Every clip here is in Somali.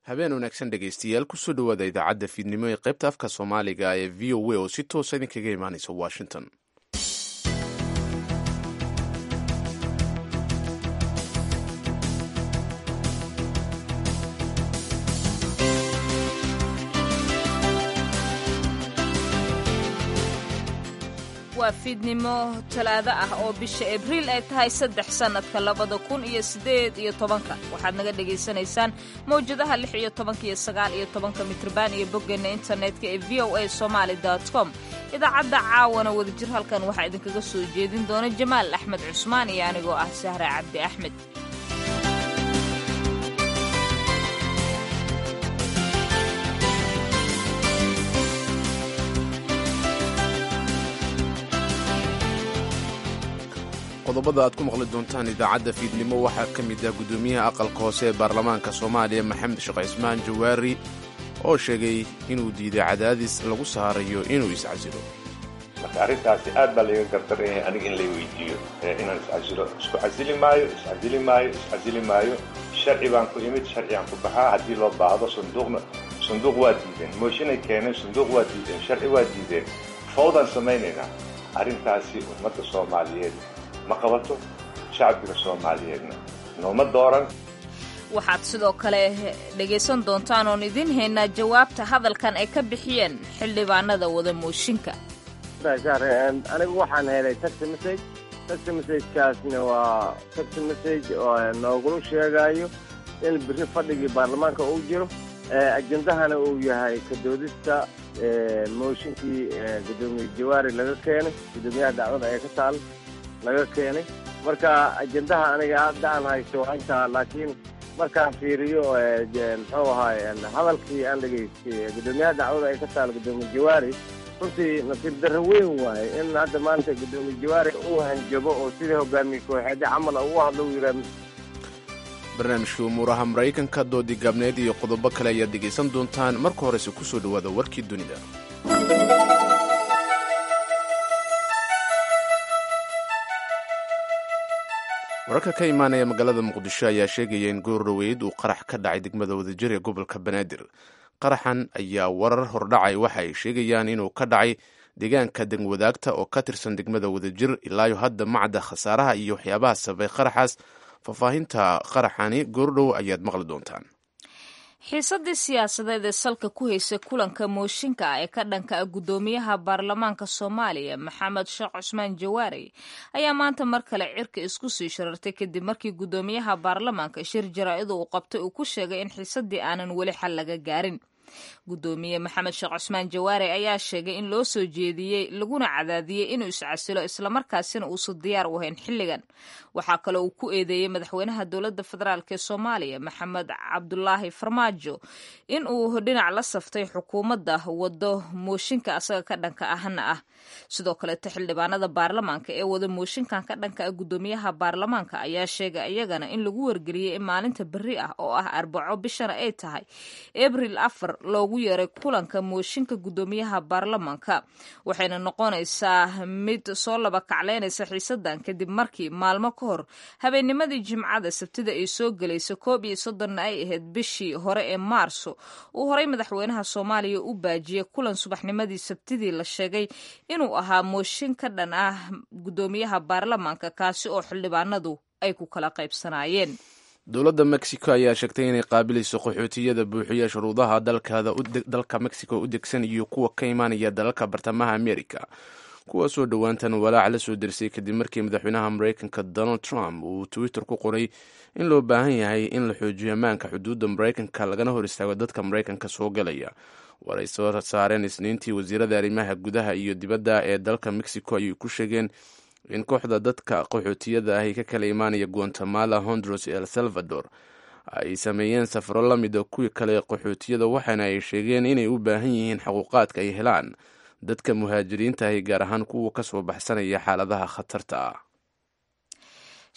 habeen wanaagsan dhegaystayaal kusoo dhowaada idaacadda fiidnimo ee qaybta afka soomaaliga ee v o a oo si toosa idinkaga imaanaysa washington waa fiidnimo talaado ah oo bisha abriil ay tahay saddex sannadka labada kun iyo siddeed iyo tobanka waxaad naga dhagaysanaysaan mawjadaha lix iyo tobanka iyo sagaal iyo tobanka mitrban iyo boggeenna internetka ee v o a somaali com idaacadda caawana wadajir halkan waxaa idinkaga soo jeedin doona jamaal axmed cusmaan iyo anigoo ah sahra cabdi axmed qodobada aad ku maqli doontaan idaacadda fiidnimo waxaa ka mid ah guddoomiyaha aqalka hoose ee baarlamaanka soomaaliya maxamed sheekh cismaan jawaari oo sheegay inuu diiday cadaadis lagu saarayo inuu iscasilo marka arrintaasi aad baa layga gardaraya aniga in lay weydiiyo inaan iscasilo isku casili maayo iscasili maayo iscasili maayo sharci baan ku imid sharcigaan ku baxaa haddii loo baahdo sanduuqna sanduuq waa diideen mooshinay keeneen sanduuq waa diideen sharci waa diideen fawdaan samaynaynaa arrintaasi ummadda soomaaliyeed ma qabato shacbiga soomaaliyeedna nooma dooran waxaad sidoo kale dhegaysan doontaan oon idiin haynaa jawaabta hadalkan ay ka bixiyeen xildhibaanada wada mooshinka anigu waxaan helay taxi message taxi messagekaasna waa taxi message oo noogula sheegayo in biri fadhigii baarlamaanka uu jiro ajendahana uu yahay kadoodista mooshinkii gudoomiye jawaari laga keenay gudoomiyaha dacwada ee ka taal laga keenay marka ajendaha aniga hadda aan haysto waa intaa laakiin markaan fiiriyo muxuu ahaay hadalkii aan dhegaystay gudoomiyaha dacwada ay ka taal gudoomiye jawaari runtii nasiib darro weyn waaye in hadda maanta gudoomiye jawaari uu hanjabo oo sidii hogaamiye kooxeedyo camal u hadlo u yidhaah barnaamijkii umuuraha maraykanka doodii gaabneed iyo qodobo kale ayaad dhegaysan doontaan marka horese kusoo dhowaada warkii dunida wararka ka imaanaya magaalada muqdisho ayaa sheegaya in goor dhoweyd uu qarax ka dhacay degmada wadajir ee gobolka banaadir qaraxan ayaa warar hordhacay waxa ay sheegayaan inuu ka dhacay deegaanka degwadaagta oo ka tirsan degmada wadajir ilaayo hadda macda khasaaraha iyo waxyaabaha sababay qaraxaas faahfaahinta qaraxani goordhow ayaad maqli doontaan xiisadii siyaasadeed ee salka ku haysay kulanka mooshinka ah ee ka dhanka ah guddoomiyaha baarlamaanka soomaaliya maxamed sheekh cusmaan jawaari ayaa maanta mar kale cirka isku sii sharartay kadib markii guddoomiyaha baarlamaanka shir jaraa-ida uu qabtay uu ku sheegay in xiisadii aanan weli xal laga gaarin guddoomiye maxamed sheekh cusmaan jawaare ayaa sheegay in loo soo jeediyey laguna cadaadiyey inuu iscasilo islamarkaasina uusan diyaar u ahayn xilligan waxaa kale uu ku eedeeyey madaxweynaha dowladda federaalk ee soomaaliya maxamed cabdulaahi farmaajo in uu dhinac la saftay xukuumadda wado mooshinka asaga ka dhanka ahna ah sidoo kaleeto xildhibaanada baarlamaanka ee wada mooshinkan ka dhanka ah guddoomiyaha baarlamaanka ayaa sheegay iyagana in lagu wargeliyey in maalinta berri ah oo ah arbaco bishana ay tahay abril afar loogu yeeray kulanka mooshinka guddoomiyaha baarlamaanka waxayna noqonaysaa mid soo laba kacleynaysa xiisadan kadib markii maalmo ka hor habeennimadii jimcada sabtida ay soo gelaysa koob iyo soddonna ay ahayd bishii hore ee maarso uu horay madaxweynaha soomaaliya u baajiyey kulan subaxnimadii sabtidii la sheegay inuu ahaa mooshin ka dhan ah guddoomiyaha baarlamaanka kaasi oo xildhibaanadu ay ku kala qaybsanaayeen dowladda mexico ayaa sheegtay inay qaabilayso qaxootiyada buuxiya shuruudaha dalka mexico u degsan iyo kuwa ka imaanaya dalalka bartamaha america kuwaasoo dhowaantan walaac la soo dersay kadib markii madaxweynaha maraykanka donald trump uu twitter ku qoray in loo baahan yahay in la xoojiyo ammaanka xuduudda maraykanka lagana hor istaago dadka maraykanka soo galaya war ay soo saareen isniintii wasiirada arrimaha gudaha iyo dibadda ee dalka mexico ayay ku sheegeen in kooxda dadka qaxootiyada ahi ka kala imaanaya guatemala honduras el salvador ay sameeyeen safaro la mida kuwii kale qaxootiyada waxaana ay sheegeen inay u baahan yihiin xuquuqaadka ay helaan dadka muhaajiriinta ahi gaar ahaan kuwa kasoo baxsanaya xaaladaha khatarta ah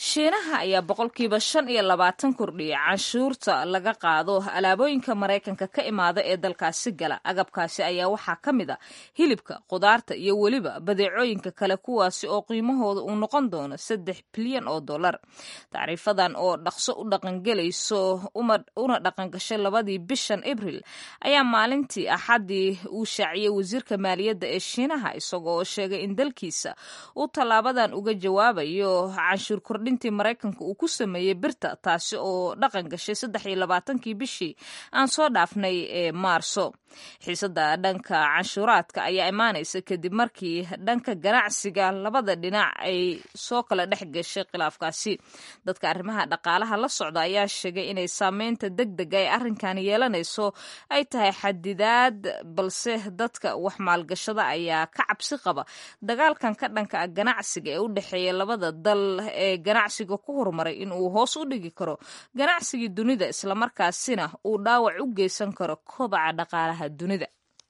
shiinaha ayaa boqolkiiba shan iyo labaatan kordhiyay canshuurta laga qaado alaabooyinka maraykanka ka imaada ee dalkaasi gala agabkaasi ayaa waxaa ka mid a hilibka khudaarta iyo weliba badeecooyinka kale kuwaasi oo qiimahooda uu noqon doono saddex bilyan oo dollar tacriifadan oo dhaqso u dhaqangelayso una dhaqangashay labadii bishan abril ayaa maalintii axaddii uu shaaciyey wasiirka maaliyadda ee shiinaha isagoo oo sheegay in dalkiisa uu tallaabadan uga jawaabayo canshuur kordhin intii maraykanka uu ku sameeyey birta taasi oo dhaqan gashay saddex iyo labaatankii bishii aan soo dhaafnay ee maarso xiisada dhanka canshuuraadka ayaa imaanaysa kadib markii dhanka ganacsiga labada dhinac ay soo kala dhex gashay khilaafkaasi dadka arrimaha dhaqaalaha la socda ayaa sheegay inay saameynta deg dega ee arrinkan yeelanayso ay tahay xadidaad balse dadka wax maalgashada ayaa ka cabsi qaba dagaalkan ka dhanka ganacsiga ee u dhexeeya labada dal ee ganacsiga ku horumaray in uu hoos u dhigi karo ganacsigii dunida islamarkaasina uu dhaawac u geysan karo kobaca dhaqaalaha dunida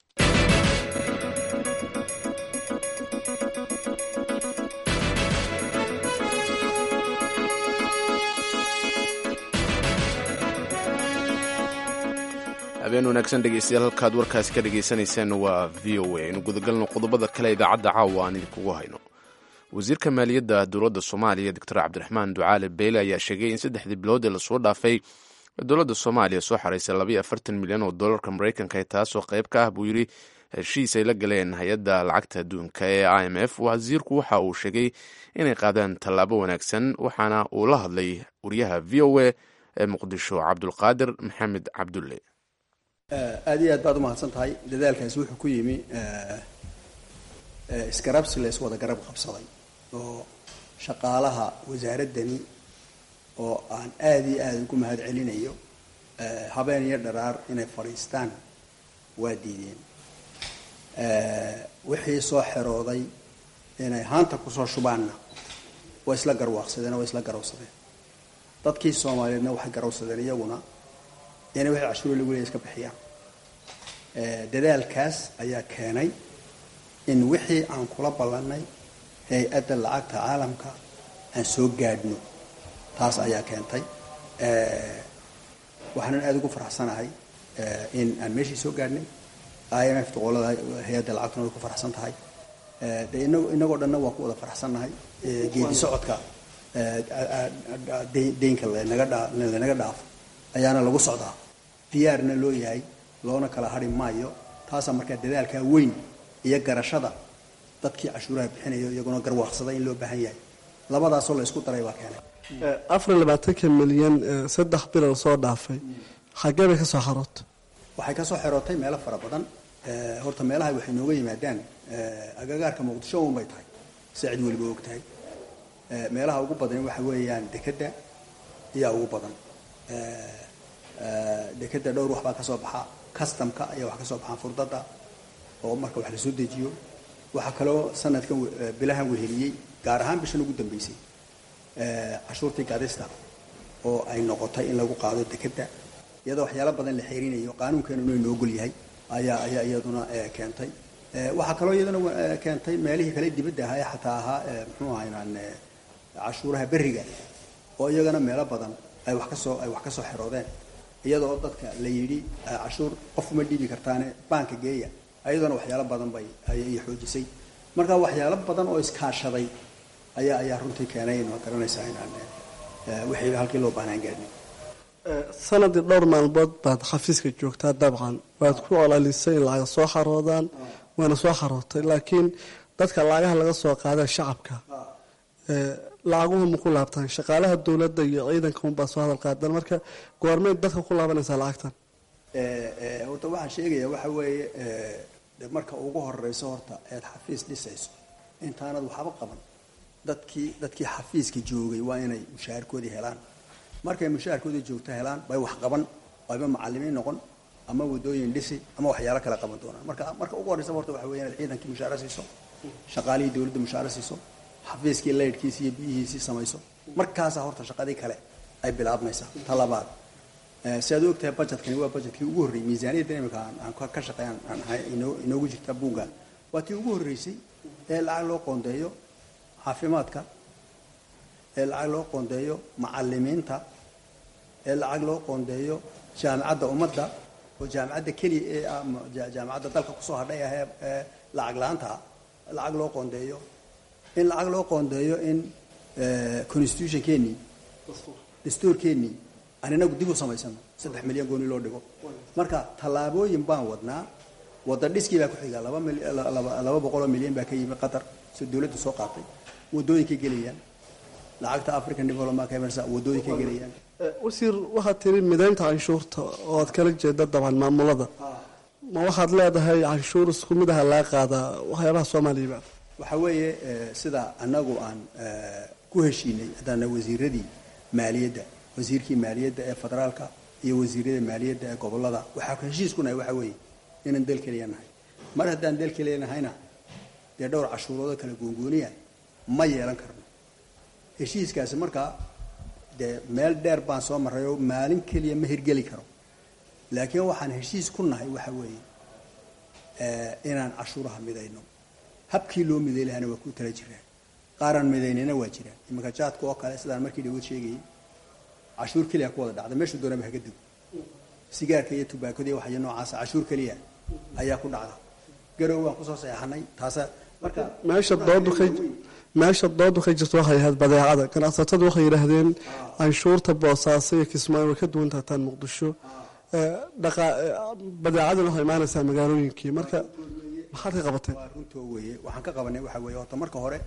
habeen wanaagsan dhegeystayaal halkaad warkaasi ka dhagaysanayseen waa v o a aynu gudagalno qodobada kale idaacadda caawa aan idinkugu hayno wasiirka maaliyadda dowladda soomaaliya doctor cabdiraxmaan ducaale beyle ayaa sheegay in saddexdii bilood ee lasoo dhaafay dowladda soomaaliya soo xaraysay labayo afartan milyan oo dollarka maraykanka taasoo qayb ka ah buu yidhi heshiis ay la galeen hay-adda lacagta adduunka ee i m f wasiirku waxa uu sheegay inay qaadaan tallaabo wanaagsan waxaana uu la hadlay wariyaha v o a ee muqdisho cabdulqaadir maxamed cabdulle aad iyo aad baad umahadsan tahay dadaalkaasi wuxuu ku yimi isgarabsi la iswada garab qabsaday oo shaqaalaha wasaaraddani oo aan aada iyo aada ugu mahad celinayo habeen iyo dharaar inay fadhiistaan waa diideen wixii soo xerooday inay haanta kusoo shubaanna waa isla garwaaqsadeen oo waa isla garowsadeen dadkii soomaaliyeedna waxay garowsadeen iyaguna inay wixii cashuuro lagu leeya iska bixiyaan dadaalkaas ayaa keenay in wixii aan kula ballannay hay-adda lacagta caalamka aan soo gaadhno taas ayaa keentay waxaanan aada ugu faraxsanahay in aan meeshii soo gaadhnay i m f doqolada hay-adda lacagtuna way ku faraxsan tahay de inag inagoo dhanna waa ku wada faraxsannahay geedi socodka deynka lanaga dha lanaga dhaafo ayaana lagu socdaa diyaarna loo yahay loona kala hari maayo taasaa markaa dadaalkaa weyn iyo garashada dadkii cashuuraha bixinayo iyaguna garwaaqsada in loo baahan yahay labadaasoo la isku daray baa keenay afar iyo labaatanka milyan saddex bilan soo dhaafay xaggee bay ka soo xarootay waxay kasoo xerootay meelo fara badan horta meelaha waxay nooga yimaadaan agagaarka muqdisho un bay tahay si cid weliba og tahay meelaha ugu badan waxa weeyaan dekedda ayaa ugu badan dekedda dhowr wax baa ka soo baxa customka ayaa wax ka soo baxaan furdada oo marka wax lasoo dejiyo waxaa kaloo sanadkan bilahan weheliyey gaar ahaan bishan ugu dambeysay cashuurtii gadista oo ay noqotay in lagu qaado dekedda iyadoo waxyaalo badan la xeerinayo qaanuunkeenuna inoo gol yahay ayaa ayaa iyaduna keentay waxaa kaloo iyaduna keentay meelihii kale dibadda ahaa ee xataa ahaa muxuu ahaynaan cashuuraha berriga oo iyagana meelo badan ay wax kasoo ay wax kasoo xeroodeen iyadoo dadka la yidhi cashuur qofuma dhiibi kartaane baanka geeya ayaduna waxyaalo badan bay ayay xoojisay marka waxyaalo badan oo iskaashaday ayaa ayaa runtii keenay in waad garanaysaa inaan wixii halkii loo baahnaan gaadhin sanadii dhowr maalmood baad xafiiska joogtaa dabcan waad ku olalisay in lacaga soo xaroodaan waana soo xarootay laakiin dadka lacagaha laga soo qaada shacabka lacaguhu ma ku laabtaan shaqaalaha dowladda iyo ciidanka unbaa soo hadal qaadan marka goormeed dadka ku laabanaysaa lacagtan horta waxaan sheegaya waxa weeye marka ugu horeyso horta eed xafiis dhisayso intaanad waxba qaban dadkii dadkii xafiiska joogay waa inay mushaharkoodii helaan markay mushaharkoodii joogto helaan bay wax qaban ayba macalimiin noqon ama wadooyin dhisi ama waxyaalo kale qaban doonaan marka marka ugu horeysa horta waxa weya inaad ciidankii mushaaro siiso shaqaalihii dowladda mushaaro siiso xafiiskii laydhkiisi iyo biyihiisii samayso markaasaa horta shaqadii kale ay bilaabmaysaa ta labaad si aad u ogtahay budgetkani waa budgetkii ugu horreeyey miisaaniyaddan imika aan ka shaqeyn aan inoogu jirta buugga waa tii ugu horreysay ee lacag loo qoondeeyo caafimaadka ee lacag loo qoondeeyo macalimiinta ee lacag loo qoondeeyo jaamacadda ummadda oo jaamacadda keliya ee ama jaamacadda dalka kusoo hadhay ah ee lacag la-aanta lacag loo qoondeeyo in lacag loo qoondeeyo in constitutionkeennii dastuurkeennii aan inagu dib u samaysano saddex milyan gooni loo dhigo marka tallaabooyin baan wadnaa wadda dhiskii baa ku xiga laba laba boqoloo milyan baa ka yimi qatar soo dawladdu soo qaatay waddooyinkay gelayaan lacagta african development emersa waddooyinkay gelayaan wasiir waxaad tiri midaynta canshuurta oo aad kala jeeda dabcan maamulada ma waxaad leedahay canshuur isku mid aha laga qaadaa waxyaabaha soomaaliya waxa weeye sida annagu aan ku heshiinay haddaana wasiiradii maaliyadda wasiirkii maaliyadda ee federaalka iyo wasiirada maaliyadda ee gobolada waxaa heshiis ku nahay waxa weeye inaan dal keliya nahay mar haddaan dal keliya nahayna dee dhowr cashuuroodo kala goongooniya ma yeelan karno heshiiskaasi markaa dee meel dheer baan soo marray oo maalin keliya ma hirgeli karo laakiin waxaan heshiis ku nahay waxa weeye inaan cashuuraha midayno habkii loo miday lahana waa ku tala jiraan qaaraan midaynina waa jiraan iminka jaadka oo kale sidaan markii dhawood sheegayay cashuur keliya ku wada dhacda meeshuu doonaba haga dego sigaarka iyo tubaakada iyo waxyo noocaasa cashuur keliya ayaa ku dhacda garow waan kusoo saxeexanay taasa marka meesha doodu ka meesha doodu ka jirta waxay ahayd badeecada ganacsatadu waxay yidhaahdeen canshuurta boosaaso iyo kismaayo way ka duwan tahtaan muqdisho badeecaduna waxay imaanaysaa magaalooyinkii marka maxaad ka qabateen waa runtoo weeye waxaan ka qabanay waxa weeye horta marka hore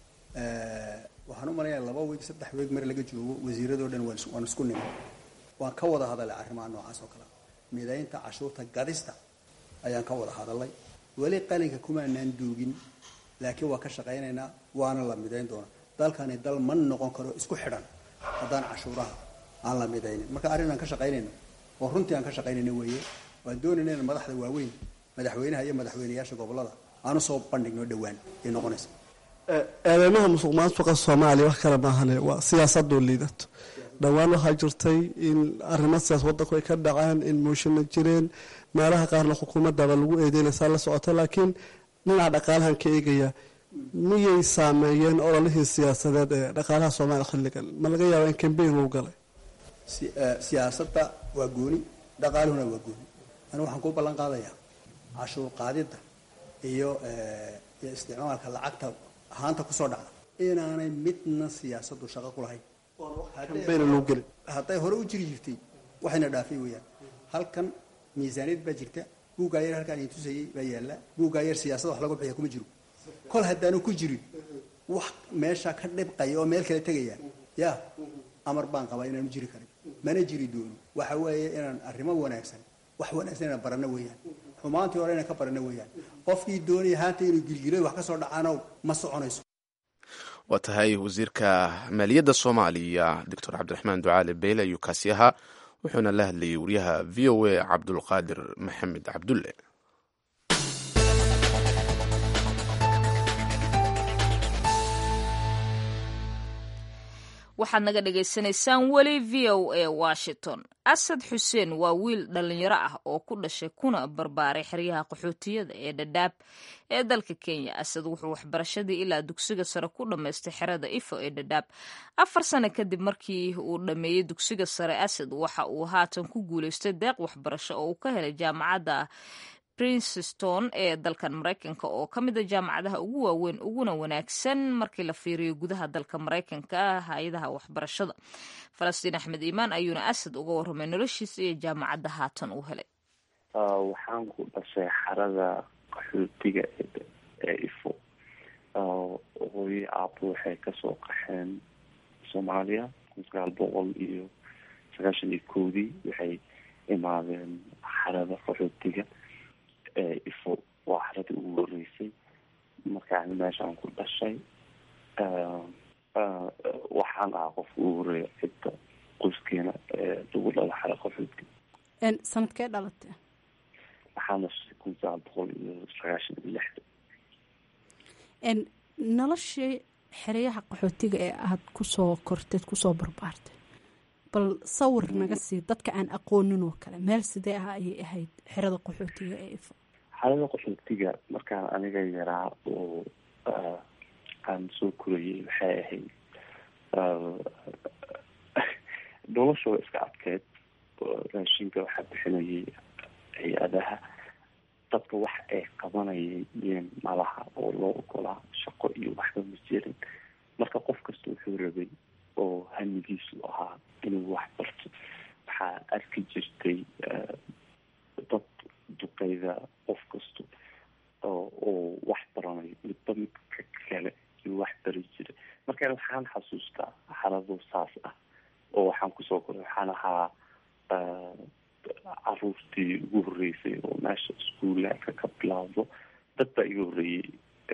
waxaan u malayaa laba weeg saddex weeg mar laga joogo wasiiradoo dhan waan isku nimay waan ka wada hadalay arrimaha noocaas oo kale midaynta cashuurta gadista ayaan ka wada hadalay weli qalinka kumaanaan duugin laakiin waa ka shaqaynaynaa waana la midayn doonaa dalkani dal ma noqon karo isku xidhan haddaan cashuuraha aan la midaynin marka arrin aan ka shaqaynayno oo runtii aan ka shaqaynayno weeye waan doonayna in madaxda waaweyn madaxweynaha iyo madaxweynayaasha gobolada aanu soo bandhigno dhowaan ay noqonaysa eedeymaha musuq maasuqa soomaaliya wax kale maahane waa siyaasadoo liidato dhowaan waxaa jirtay in arrimo siyaas wadanku ay ka dhaceen in mooshina jireen meelaha qaarna xukuumadaba lagu eedeynaysaa la socota laakiin dhinaca dhaqaalahan ka eegaya miyay saameeyeen ololihii siyaasadeed ee dhaqaalaha soomaaliya xilligan ma laga yaaba in kambeyn lagu galay siyaasadda waa gooni dhaqaaluhuna waa gooni anigu waxaan kuu ballan qaadayaa cashuur qaadidda iyo iyo isticmaalka lacagta ahaanta kusoo dhacda inaanay midna siyaasaddu shaqo ku lahayn kambeyn lagu gelin hadday hore u jiri jirtay waxayna dhaafay weeyaan halkan miisaaniyad baa jirta buuggaa yar halkaan idin tusayay baa yaalla buuggaa yar siyaasada wax lagu bixiya kuma jiro kol haddaanu ku jirin wax meesha ka dhibqaya oo meel kale tegaya ya amar baan qabaa inaanu jiri karin mana jiri doono waxa weeye inaan arrimo wanaagsan wax wanaagsan inaan baranno weeyaan xumaantii hore inaan ka baranno weeyaan qofkii doonaya haanta inuu gilgilay wax ka soo dhacaanow ma soconayso waa tahay wasiirka maaliyadda soomaaliya doctor cabdiraxmaan ducaale beyle ayuu kaasi ahaa wuxuuna la hadlayay wariyaha v o a cabdulqaadir maxamed cabdulle waxaad naga dhagaysanaysaan weli v o a washington asad xuseen waa wiil dhallinyaro ah oo ku dhashay kuna barbaaray xeryaha qaxootiyada ee dhadhaab ee dalka kenya asad wuxuu waxbarashadii ilaa dugsiga sare ku dhammaystay xerada ifo ee dhadhaab afar sano kadib markii uu dhammeeyey dugsiga sare asad waxa uu haatan ku guulaystay deeq waxbarasho oo uu ka helay jaamacadda princeston ee dalkan maraykanka oo ka mid a jaamacadaha ugu waaweyn uguna wanaagsan markii la fiiriyo gudaha dalka maraykanka hay-adaha waxbarashada falastiin axmed iimaan ayuuna asad uga warramay noloshiisa iyo jaamacadda haatan uu helay waxaan ku dhashay xarada qaxootiga ee ifo hooyo aabo waxay kasoo qaxeen soomaaliya kun sagaal boqol iyo sagaashan iyo kowdii waxay imaadeen xarada qaxootiga ifo waa xaradii ugu horeysay markaan meeshaan ku dhashay waxaan ahaa qofka ugu horeeya cidda qoyskeena lagu dhala xara qaxoodka sanadkee dhalatay waxaan dhashay kun sagaal boqol iyo sagaashan iyo lixda noloshii xeryaha qaxootiga ee aada kusoo korteed kusoo barbaartay bal sawir naga sii dadka aan aqoonin oo kale meel sidee ah ayay ahayd xerada qaxootiga ee ifo xerada qaxootiga markaan aniga yaraa oo aan soo korayay waxay ahayd nolosha waa iska adkeed raashinka waxaa bixinayay hay-adaha dadka wax ay qabanayeen malaha oo loo ogolaa shaqo iyo waxba ma jirin marka qof kasta wuxuu rabay oo hamigiisu ahaa inuu wax barto waxaa arki jirtay dad duqeyda qof kasta oo wax baranayo midba midka kale iyo wax bari jiray marka waxaan xasuustaa xalado saas ah oo waxaan kusoo koray waxaan ahaa caruurtii ugu horreysay oo meesha iskuulaadka ka bilaawdo dad baa iga horreeyey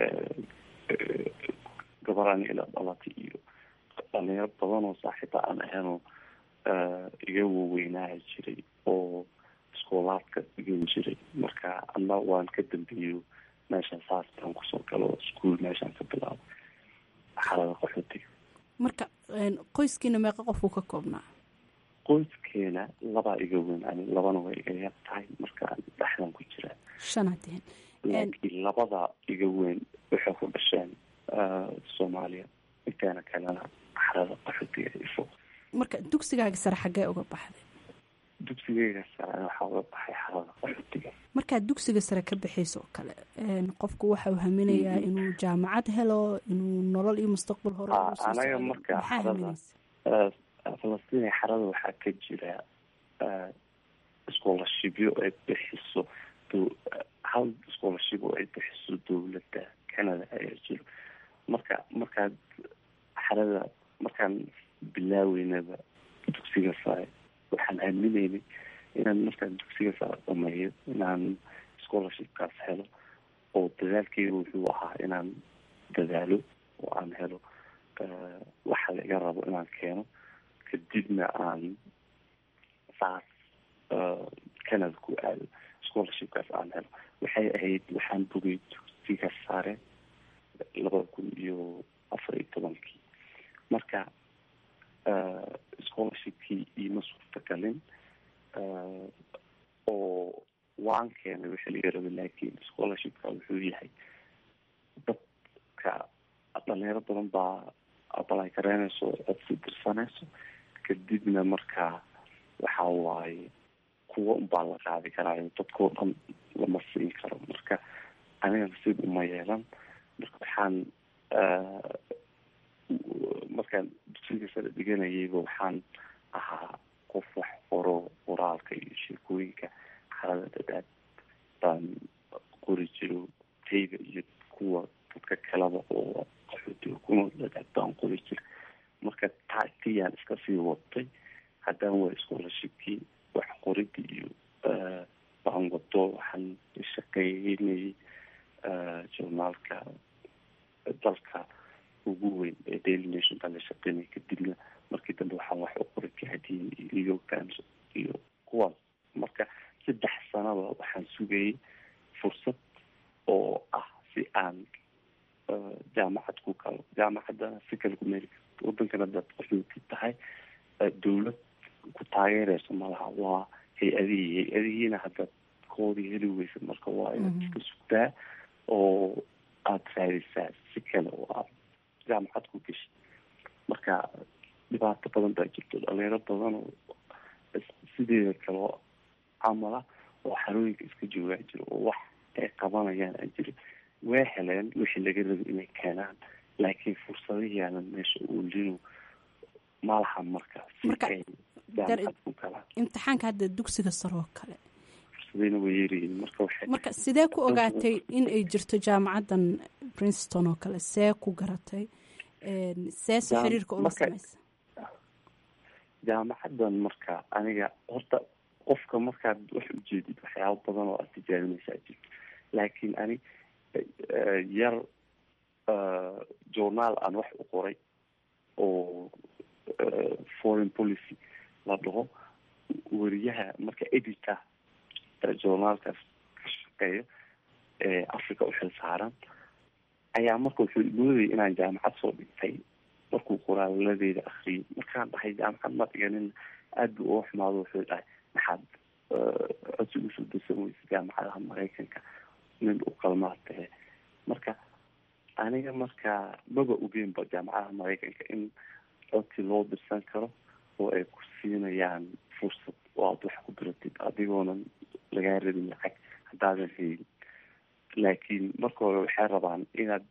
gabaraan ila dhalatay iyo dhalinyaro badan oo saaxiiba aan ahaynoo iga waweynaaha jiray oo iskoolaadka dhigan jiray marka ana waan ka dambeeyo meesha saas baan kusoo galo iskuol meeshaan ka bilaabo xalada qaxootiga marka qoyskiina meeqa qofuu ka koobnaa qoyskeena labaa iga weyn ani labana way iga yar tahay markaan dhexdan ku jiraa shanadeen laakiin labada iga weyn waxay ku dhasheen soomaaliya inteena kalena xarada qaxootiga ifo marka dugsigaaga sare xaggee uga baxday dugsigeyga sare waxaa uga baxay xarada qaxootiga markaad dugsiga sare ka baxayso oo kale qofku waxa uu haminayaa inuu jaamacad helo inuu nolol iyo mustaqbal hore anaga marka xarada falastiin xarada waxaa ka jira scholarshipyo ay bixiso hal scholarship oo ay bixiso dowladda canada ayaa jiro marka markaad xarada markaan bilaaweynaba dugsiga sare waxaan aaminaynay inaan markaan dugsiga sare dhameeyo inaan scholarshipkaas helo oo dadaalkeyga wuxuu ahaa inaan dadaalo oo aan helo waxa la iga rabo inaan keeno kadibna aan saas canada ku aado scholarshipkaas aan helo waxay ahayd waxaan bogay dugsiga sare labada kun iyo afar iyo tobankii marka scholarshipkii iima suurtagalin oo waan keenay wixii laga rabay laakiin scholarshipka wuxuu yahay dadka dhalinyaro badan baa abalay kareynayso codsi dirsanayso kadibna markaa waxa waaye kuwa unbaa la qaadi karaayo dadkao dhan lama siin karo marka aniga nasiib uma yeelan marka waxaan markaan dugsiga sare dhiganayayba waxaan ahaa qof wax qoro qoraalka iyo sheekooyinka xalada dadaad baan qori jiro tayga iyo kuwa dadka kalaba oo qaxootiga kuna dadaad baan qori jira marka taatiyaan iska sii watay haddaan waa scholarshipkii wax qoridii iyo baan wato waxaan shaqeynayay journaalka dalka ugu weyn ee daily nation baan la shaqeynaya kadibna markii dambe waxaan wax u qoray kahadiin iyo new york times iyo kuwaas marka saddex sanaba waxaan sugayay fursad oo ah si aan jaamacad ku galo jaamacadana si kale ku meeli karto wadankana dad qaxooti tahay dawlad ku taageereyso malaha waa hay-adihii hay-adihiina haddaad koodii heli weysa marka waa inaad iska sugtaa oo aada raadisaa si kale oo aad jaamacad ku geshid marka dhibaato badan baa jirto dhalinyaro badan oo sideeda kaleo camala oo xarooyinka iska joogaa jiro oo wax ay qabanayaan aan jirin way heleen wixii laga raba inay keenaan laakiin fursadahiyaanan meesha uulinu malaha marka si ay jaamacad ku galaan imtixaanka hadda dugsiga sare oo kale fursadayna way yaryihiin marka waxay marka sidee ku ogaatay in ay jirto jaamacaddan princeton oo kale see ku garatay see se xiriirka ula samaysa jaamacaddan marka aniga horta qofka markaad wax ujeedid waxyaaba badan oo aad tijaabinaysaa jirto laakiin ani yar journaal aan wax u qoray oo foreign policy la dhaho weriyaha marka editor journaalkaas ka shaqeeyo ee africa u xil saaran ayaa marka wuxuu moodayay inaan jaamacad soo dhigtay markuu qoraaladeeda akriyay markaan dhahay jaamacad ma dhiganin aada buu uga xumaado wuxuu dhahay maxaad codsi usoo darsan weysa jaamacadaha maraykanka nin u qalmaa tahe marka aniga marka maba ogeynba jaamacadaha maraykanka in codkii loo dirsan karo oo ay ku siinayaan fursad oo aada wax ku diratid adigoonan lagaa rabin lacag haddaadan helin laakiin marka hore waxay rabaan inaad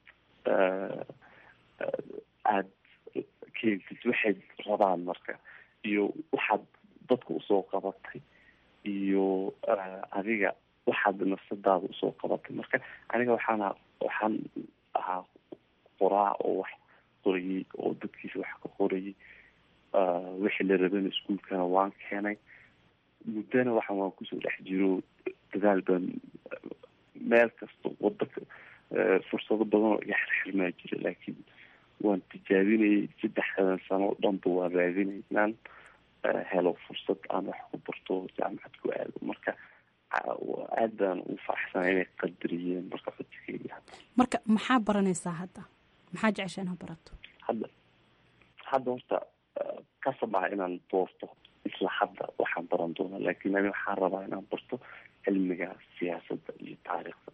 aada keentid waxay rabaan marka iyo waxaad dadka usoo qabatay iyo adiga waxaad nafsadaada usoo qabatay marka aniga waxaana waxaan ahaa qoraa oo wax qorayay oo dadkiisa wax ka qorayay wixii la rabana iskuolkana waan keenay muddana waxaan waan kusoo dhex jiro dadaal baan meel kasta wada fursado badan oo iga xirxirmaa jira laakiin waan tijaabinayay saddexdan sano o dhanba waan raadinay inaan helo fursad aan wax ku barto jaamacad ku aado marka aad baan u faraxsanay inay qadariyeen marka codsigeyga marka maxaa baranaysaa hadda maxaa jecesha inaad barato hadda hadda horta kasab ah inaan doorto isla hadda waxaan baran doonaa laakiin ani waxaan rabaa inaan barto cilmiga siyaasadda iyo taariikhda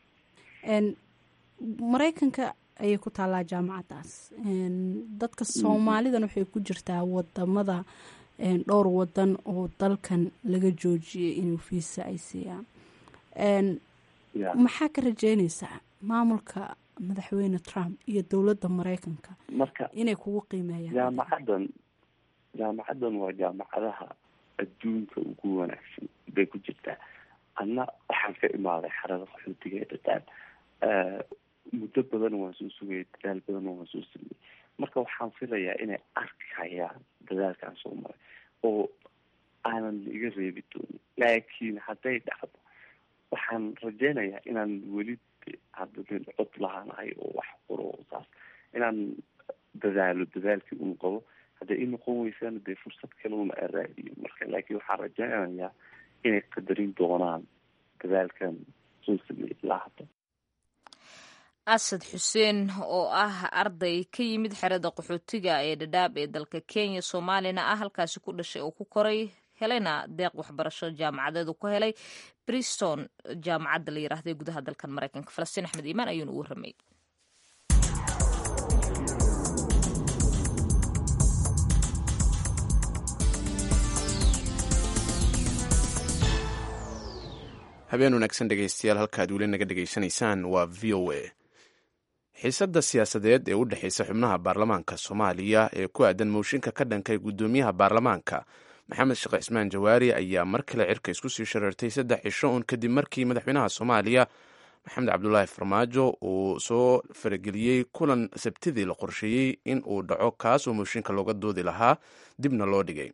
maraykanka ayay ku taallaa jaamacaddaas dadka soomaalidan waxay ku jirtaa wadamada dhowr wadan oo dalkan laga joojiyay inuu fiisa ay siiyaan maxaa ka rajeynaysaa maamulka madaxweyne trump iyo dowladda maraykanka marka inay kugu qiimeeyaan jaamacaddan jaamacaddan waa jaamacadaha adduunka ugu wanaagsan bay ku jirtaa anna waxaan ka imaaday xarada qaxootiga ee dadaal muddo badan waan soo sugayay dadaal badan waan soo sameeyey marka waxaan filayaa inay arkayaan dadaalkaan soo maray oo aanan iga reebi doonin laakiin hadday dhacdo waxaan rajeynayaa inaan weli hadda nin cod lahaanahay oo wax qoro saas inaan dadaalo dadaalkii un qabo hadday i noqon weysaan dee fursad kale una araadiyo marka laakiin waxaan rajeynayaa inay qadarin doonaan dadaalkan soo sameeyay ilaa hadda asad xuseen oo ah arday ka yimid xerada qaxootiga ee dhadhaab ee dalka kenya soomaalina ah halkaasi ku dhashay oo ku koray helayna deeq waxbarasho jaamacadeedu ku helay briston jaamacadda la yiraahday gudaha dalkan maraykanka falastiin axmed iimaan ayuuna u warramay habeen wanaagsan dhegaystayaal halkaad weli naga dhegaysanaysaan waa v o a xiisadda siyaasadeed ee u dhexaysa xubnaha baarlamaanka soomaaliya ee ku aadan mooshinka ka dhankay guddoomiyaha baarlamaanka maxamed sheekh cismaan jawaari ayaa mar kale cirka isku sii shareertay saddex cisho uun kadib markii madaxweynaha soomaaliya maxamed cabdulaahi farmaajo uu soo farageliyey kulan sabtidii la qorsheeyey in uu dhaco kaas oo mooshinka looga doodi lahaa dibna loo dhigay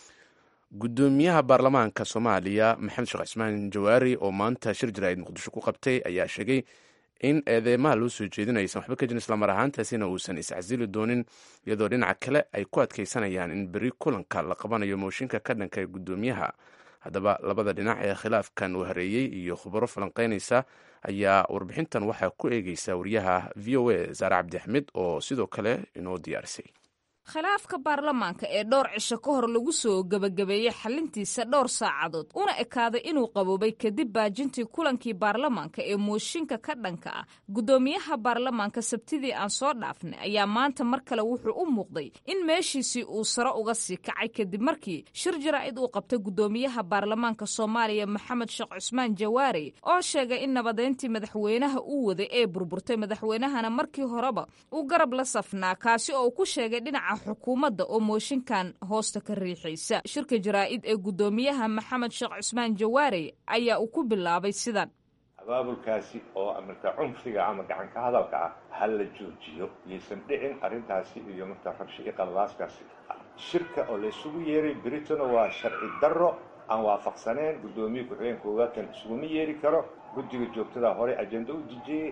guddoomiyaha baarlamaanka soomaaliya maxamed sheekh cismaan jawaari oo maanta shir jaraa'id muqdisho ku qabtay ayaa sheegay in eedeymaha loo soo jeedinayo aysan waxba ka jirin islamar ahaantaasina uusan iscasili doonin iyadoo dhinaca kale ay ku adkaysanayaan in beri kulanka la qabanayo mooshinka ka dhanka ee guddoomiyaha haddaba labada dhinac ee khilaafkan uu hareeyey iyo khubaro falanqeynaysa ayaa warbixintan waxaa ku eegeysa wariyaha v o a saare cabdi axmed oo sidoo kale inoo diyaarisay khilaafka baarlamaanka ee dhowr cisho ka hor lagu soo gebagabeeyey xalintiisa dhowr saacadood una ekaaday inuu qaboobay kadib baajintii kulankii baarlamaanka ee mooshinka ka dhanka ah guddoomiyaha baarlamaanka sabtidii aan soo dhaafnay ayaa maanta mar kale wuxuu u muuqday in meeshiisii uu sare uga sii kacay kadib markii shir jaraa'id uu qabtay guddoomiyaha baarlamaanka soomaaliya maxamed sheekh cusmaan jawaari oo sheegay in nabadeyntii madaxweynaha uu waday ee burburtay madaxweynahana markii horeba uu garab la safnaa kaasi oo uu ku sheegay dhinaca xukuumadda oo mooshinkan hoosta ka riixaysa shirka jaraa'id ee guddoomiyaha maxamed sheekh cusmaan jawaari ayaa uu ku bilaabay sidan abaabulkaasi oo marka cunfiga ama gacanka hadalka ah ha la joojiyo yaysan dhicin arrintaasi iyo marka rabshi iyo qalabaaskaasi shirka oo la isugu yeeray britain waa sharci darro aan waafaqsaneen guddoomiye ku-xigeen koowaadkan isuguma yeeri karo guddiga joogtada hore ajenda u dejiyey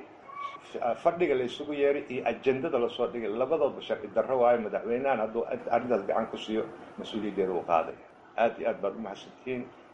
fadhiga la isugu yeeray iyo ajendada lasoo dhigay labadoodba sharci darro waayo madaxweynahan hadduu arrintaas gacan ku siiyo mas-uuliyaddeeda uu qaaday aad iyo aad baad umahadsantihiin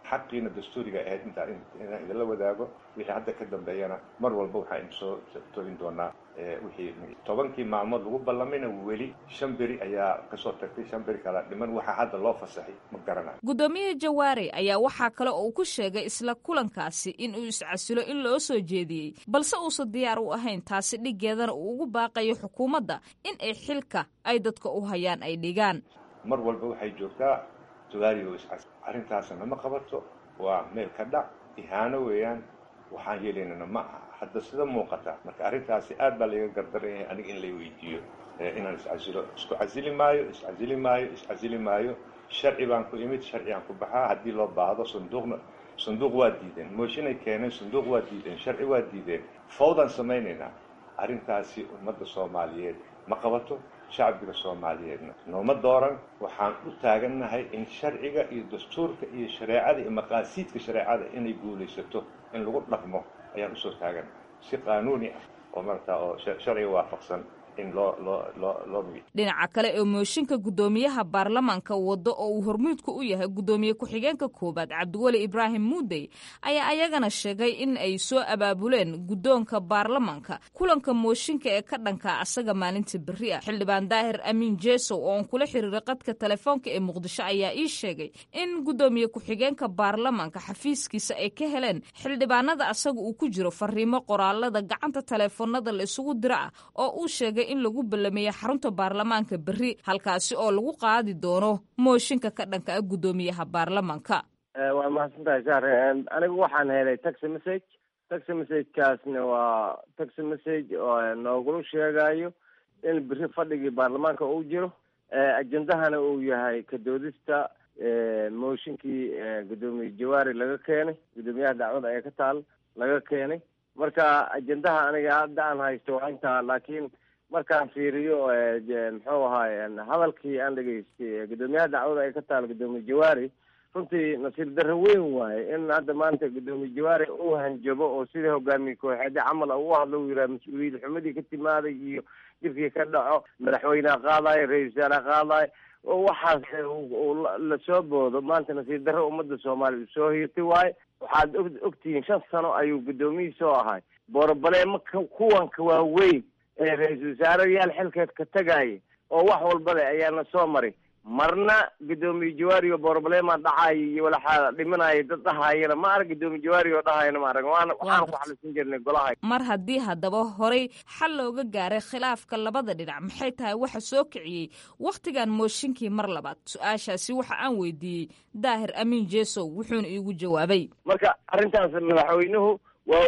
xaqiina dastuuriga ahayd intaa inaan idinla wadaago wixii hadda ka dambeeyana mar walba waxaa idin soo togin doonaa wixii tobankii maalmood lagu ballamayna weli shan beri ayaa kasoo tagtay shan beri kala dhiman waxaa hadda loo fasaxay ma garanayo guddoomiye jawaare ayaa waxaa kale oo uu ku sheegay isla kulankaasi in uu iscasilo in loo soo jeediyey balse uusan diyaar u ahayn taasi dhiggeedana uu ugu baaqayo xukuumadda in ay xilka ay dadka u hayaan ay dhigaan mar walba waxay joogtaa jawaari oo iscas arrintaasna ma qabato waa meel ka dhac ihaano weeyaan waxaan yeelaynana ma aha hadda sida muuqata marka arrintaasi aad baa laiga gardaraya aniga in lay weydiiyo inaan iscasilo isku casili maayo iscasili maayo iscasili maayo sharci baan ku imid sharcigaan ku baxaa haddii loo baahdo sanduuqna sanduuq waa diideen mooshinay keeneen sanduuq waa diideen sharci waa diideen fawdaan samaynaynaa arrintaasi ummadda soomaaliyeed ma qabato shacbiga soomaaliyeedna nooma dooran waxaan u taagannahay in sharciga iyo dastuurka iyo shareecada iyo maqaasiidka shareecada inay guulaysato in lagu dhaqmo ayaan usoo taagannahay si qaanuuni ah oo marata oo sharciga waafaqsan in loo loo loo loo dhinaca kale ee mooshinka guddoomiyaha baarlamaanka waddo oo uu hormuudka u yahay guddoomiye ku-xigeenka koowaad cabdiweli ibraahim muudey ayaa ayagana sheegay in ay soo abaabuleen guddoonka baarlamaanka kulanka mooshinka ee ka dhanka asaga maalinta berri ah xildhibaan daahir amiin jeesow oo aan kula xiriiray qadka telefoonka ee muqdisho ayaa ii sheegay in guddoomiye ku-xigeenka baarlamaanka xafiiskiisa ay ka heleen xildhibaanada asaga uu ku jiro fariimo qoraalada gacanta taleefoonada la isugu dira ah oo uu sheegay in lagu ballameeyey xarunta baarlamaanka berri halkaasi oo lagu qaadi doono mooshinka ka dhanka ah guddoomiyaha baarlamaanka waa mahadsan tahay saar anigu waxaan helay taxi message taxi messagekaasna waa taxi message oo noogula sheegayo in berri fadhigii baarlamaanka uu jiro ajendahana uu yahay kadoodista mooshinkii guddoomiye jawaari laga keenay guddoomiyaha dacwada ayaa ka taal laga keenay marka ajendaha aniga hadda aan haysto waa intaa laakiin markaan fiiriyo muxuu ahaay hadalkii aan dhegaystay guddoomiyaha dacwada ay ka taal guddoomiye jawaari runtii nasiib darro weyn waaye in hadda maanta guddoomiye jawaari uu hanjabo oo sidii hogaamiye kooxeede camal u hadlo uu yidhaha mas-uuliyad xumadii ka timaaday iyo dhibkii ka dhaco madaxweyneha qaadayo ra-isul wasaare qaadayo waxaas lasoo boodo maanta nasiib darro ummadda soomaaliya soo hiirtay waaye waxaad og ogtihiin shan sano ayuu guddoomiyihi soo ahay boorobaleemo kuwanka waaweyn ee ra-iisul wasaareyaal xilkeed ka tagaaya oo wax walba leh ayaana soo maray marna guddoomiye jawaari oo boorobaleema dhacaayo iyo walaxaa dhimanaya dad dhahayana ma arag guddoomiye jawaari oo dhahayana ma arag waana waxaan ku xalisan jirnay golaha mar haddii haddaba horay xal looga gaaray khilaafka labada dhinac maxay tahay waxa soo kiciyey wakhtigan mooshinkii mar labaad su-aashaasi waxa aan weydiiyey daahir amiin jeesow wuxuuna iigu jawaabay marka arrintaas madaxweynuhu waa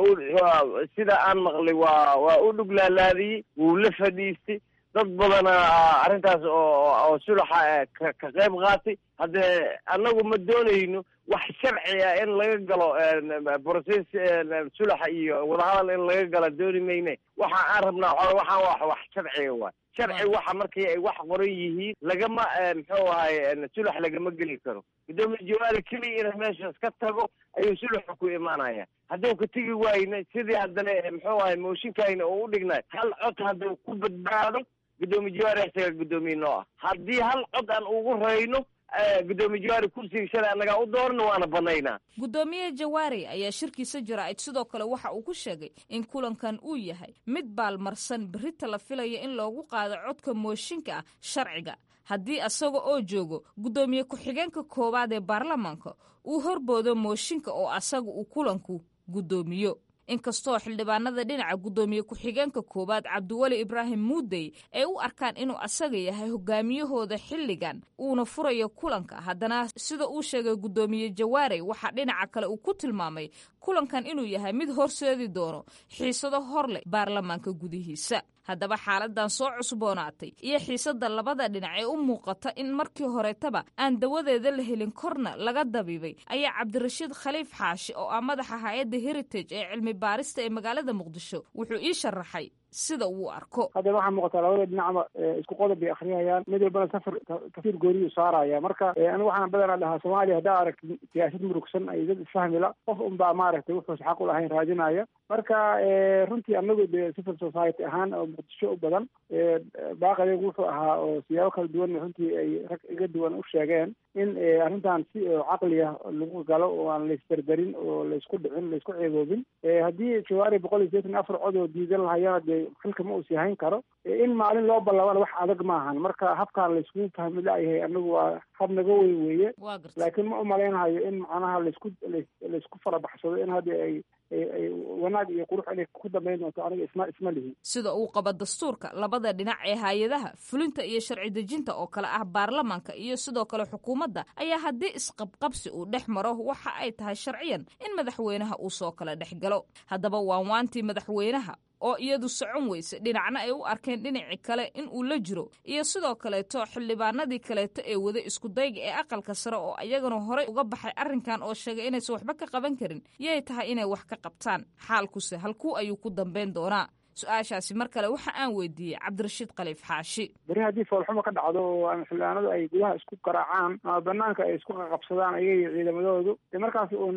u sida aan maqlay waa waa u dhuglaalaadiyey wuu la fadhiistay dad badana arrintaas oo oo sulaxa ka ka qayb qaatay haddee annagu ma doonayno wax sharci ah in laga galo process sulaxa iyo wadahadal in laga gala dooni mayne waxa aan rabnaa waxaan wax wax sharciga waay sharci waxa markii ay wax qoran yihiin lagama muxuu ahay sulax lagama geli karo guddoomiye jawaari keliya inay meeshaas ka tago ayuu sulaxa ku imaanaya hadduu ka tegi waayna sidii haddana muxuu ahay mooshinkayna oo u dhignay hal cod hadduu ku badbaado guddoomiye jawaari isaga guddoomiye noo ah haddii hal cod aan ugu rayno guddoomiye jawaari kursiga shalay annagaa u doorna waana banaynaa guddoomiye jawaari ayaa shirkiisa jaraa'id sidoo kale waxa uu ku sheegay in kulankan uu yahay mid baalmarsan berrita la filaya in loogu qaado codka mooshinka ah sharciga haddii asaga oo joogo guddoomiye ku-xigeenka koowaad ee baarlamaanka uu horboodo mooshinka oo asaga uu kulanku guddoomiyo inkastoo xildhibaanada dhinaca guddoomiye ku-xigeenka koowaad cabdiweli ibraahim muudey ay u arkaan inuu asaga yahay hogaamiyahooda xilligan uuna furayo kulanka haddana sida uu sheegay guddoomiye jawaarey waxaa dhinaca kale uu ku tilmaamay kulankan inuu yahay mid horseedi doono xiisado hor leh baarlamaanka gudihiisa haddaba xaaladan soo cusboonaatay iyo xiisadda labada dhinac ee u muuqata in markii horetaba aan dawadeeda la helin korna laga dabiibay ayaa cabdirashiid khaliif xaashi oo ah madaxa hay-adda heritage ee cilmi baarista ee magaalada muqdisho wuxuu ii sharaxay sida uu arko hadda waxaa muuqataa labada dhinacba isku qodob bay akhriyayaan mid walbana safar kafiir gooriyuu saaraya marka anigu waxaan badanaa dhahaa soomaaliya haddaa aragti siyaasad murugsan ay dad isfahmila qof unbaa maaragtay wuxuus xaq u lahayn raadinaya marka runtii anagu de civil society ahaan oo muqdisho u badan baaqadeegu wuxuu ahaa oo siyaabo kala duwan runtii ay rag iga duwan u sheegeen in arrintan si caqli ah lagu galo oo aan laisberberin oo laisku dhicin laisku ceeboobin haddii jawaari boqol iyo sideetan afar cod oo diidan lahayana dee xilka ma uusi hayn karo in maalin loo ballabana wax adag maahan marka habkaan laiskugu fahmi la'yahay anagu waa hab naga weyn weeye laakiin ma umalaynahayo in macnaha laisku laisku farabaxsado in hadda ay wanaag iyo qurux inay ku dambayn doonto aniga isma isma lihi sida uu qaba dastuurka labada dhinac ee hay-adaha fulinta iyo sharci dejinta oo kale ah baarlamaanka iyo sidoo kale xukuumadda ayaa haddii isqabqabsi uu dhex maro waxa ay tahay sharciyan in madaxweynaha uu soo kala dhex galo haddaba waanwaantii madaxweynaha oo iyadu socon weyse dhinacna ay u arkeen dhinaci kale in uu la jiro iyo sidoo kaleeto xildhibaanadii kaleeto ee wada iskudayga ee aqalka sare oo iyagana horey uga baxay arrinkan oo sheegay inaysan waxba ka qaban karin yay tahay inay wax ka qabtaan xaalkuse halkuu ayuu ku dambayn doonaa su-aashaasi mar kale waxa aan weydiiyey cabdirashiid khaliif xaashi beri haddii foolxumo ka dhacdo oo xildhibaanadu ay gudaha isku garaacaan ama banaanka ay isku qaqabsadaan ayaga ciidamadoodu de markaas uun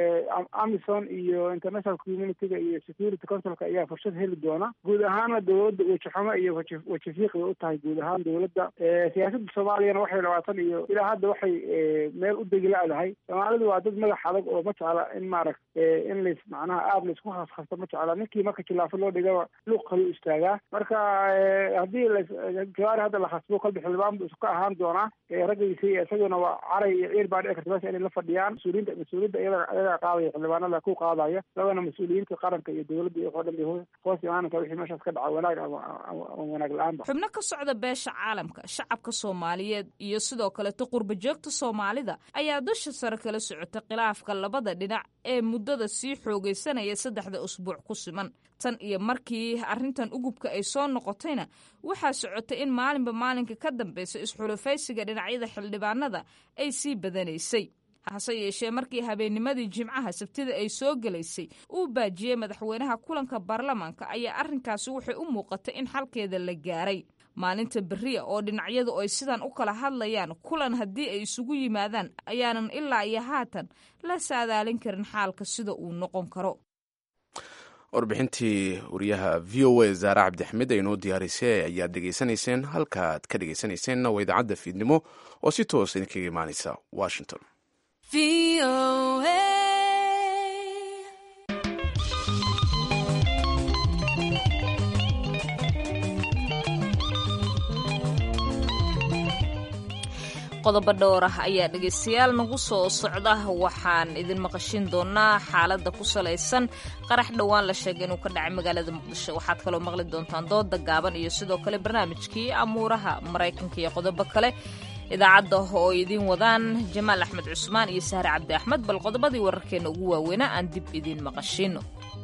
amison iyo international communityga iyo security councilka ayaa fursad heli doona guud ahaana dowladda wejixumo iyo weji wejifiiq bay u tahay guud ahaan dowladda siyaasadda soomaaliyana waxay labaatan iyo ilaa hadda waxay meel u degi la-dahay soomaalidu waa dad madax adag oo ma jecla in maaragt in lays macnaha aad laysku khaskhasta ma jecla ninkii marka khilaafo loo dhigaba luuq kalu istaagaa marka haddii jawaari hadda la khasbo kolba xildhibaan bu iska ahaan doonaa raggiisa iyo isaguna waa caray iyo ciir baa dhici karta meesha inay la fadhiyaan mas-uuliyiinta mas-uuliyadda iyaga iyagaa qaadaya xildhibaanada ku qaadaya labana mas-uuliyiinta qaranka iyo dowladda iyo waxoo dhan bay hoos imaanaysa wixii meeshaas ka dhaca wanaag ama wanaag la-aanba xubno ka socda beesha caalamka shacabka soomaaliyeed iyo sidoo kaleto qurba joogta soomaalida ayaa dusha sare kala socota khilaafka labada dhinac ee muddada sii xoogaysanaya saddexda usbuuc ku siman tan iyo markii arrintan ugubka ay soo noqotayna waxaa socotay in maalinba maalinka ka dambeysa isxulufaysiga dhinacyada xildhibaanada ay sii badanaysay hase yeeshee markii habeennimadii jimcaha sabtida ay soo gelaysay uu baajiyey madaxweynaha kulanka baarlamaanka ayaa arrinkaasi waxay u muuqatay in xalkeeda la gaaray maalinta beriya oo dhinacyadu ay sidan u kala hadlayaan kulan haddii ay isugu yimaadaan ayaanan ilaa iyo haatan la saadaalin karin xaalka sida uu noqon karo warbixintii wariyaha v o a zaare cabdixmed ay noo diyaarisay ayaad dhegaysanayseen halkaaad ka dhegaysanayseena waa idaacadda fiidnimo oo si toos idinkaga imaanaysa washington qodobo dhowr ah ayaa dhegaystayaal nagu soo socda waxaan idin maqashin doonaa xaaladda ku salaysan qarax dhowaan la sheegay inuu ka dhacay magaalada muqdisho waxaad kaloo maqli doontaan dooda gaaban iyo sidoo kale barnaamijkii amuuraha maraykanka iyo qodobo kale idaacadda oo idiin wadaan jamaal axmed cusmaan iyo sahre cabdi axmed bal qodobadii wararkeenna ugu waaweynaa aan dib idiin maqashino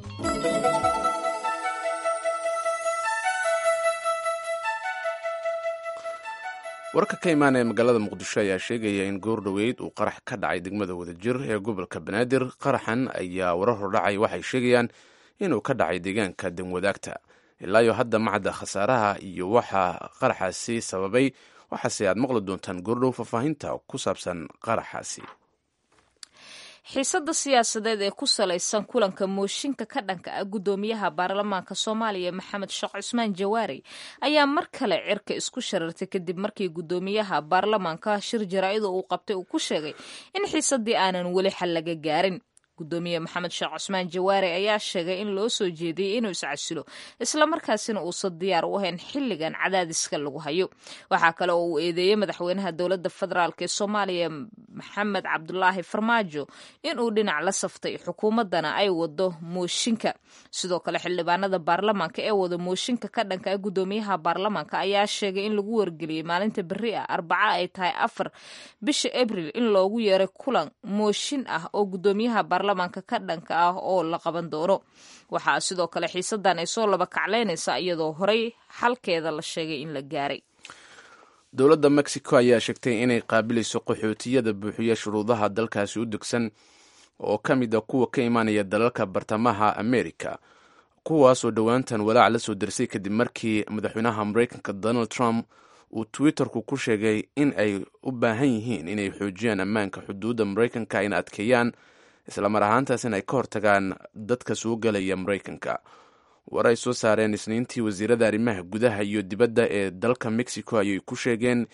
warka ka imaanaya magaalada muqdisho ayaa sheegaya in goor dhoweyd uu qarax ka dhacay degmada wadajir ee gobolka banaadir qaraxan ayaa warar hordhacay waxay sheegayaan inuu ka dhacay deegaanka danwadaagta ilaayo hadda macadda khasaaraha iyo waxa qaraxaasi sababay waxaase aad maqli doontaan goordhow faahfaahinta ku saabsan qaraxaasi xiisadda siyaasadeed ee ku salaysan kulanka mooshinka ka dhanka ah guddoomiyaha baarlamaanka soomaaliya maxamed sheekh cusmaan jawaari ayaa mar kale cirka isku sharartay kadib markii guddoomiyaha baarlamaanka shir jaraa'ida uu qabtay uu ku sheegay in xiisaddii aanan weli xal laga gaarin guddoomiye maxamed sheekh cusmaan jawaare ayaa sheegay in loo soo jeediyey inuu iscasilo islamarkaasina uusan diyaar u ahayn xilligan cadaadiska lagu hayo waxaa kale oo uu eedeeyey madaxweynaha dowladda federaalk ee soomaaliya maxamed cabdulaahi farmaajo inuu dhinac la saftay xukuumaddana ay wado mooshinka sidoo kale xildhibaanada baarlamaanka ee wada mooshinka ka dhanka ah guddoomiyaha baarlamaanka ayaa sheegay in lagu wargeliyey maalinta beri ah arbaca ay tahay afar bisha abril in loogu yeeray kulan mooshin ah oo guddoomiyaha baarlamaanka ka dhanka ah oo la qaban doono waxaa sidoo kale xiisadan ay soo laba kaclaynaysaa iyadoo horey xalkeeda la sheegay in la gaaray dowladda mexico ayaa sheegtay inay qaabilayso qaxootiyada buuxiya shuruudaha dalkaasi u degsan oo ka mid a kuwa ka imaanaya dalalka bartamaha america kuwaasoo dhowaantan walaac la soo darsay kadib markii madaxweynaha mareykanka donald trump uu twitterku ku sheegay in ay u baahan yihiin inay xoojiyaan ammaanka xuduudda mareykanka ayna adkeeyaan islamar ahaantaasina ay ka hortagaan dadka soo galaya mareykanka war ay soo saareen isniintii wasiirada arrimaha gudaha iyo dibadda ee dalka mexico ayay ku sheegeen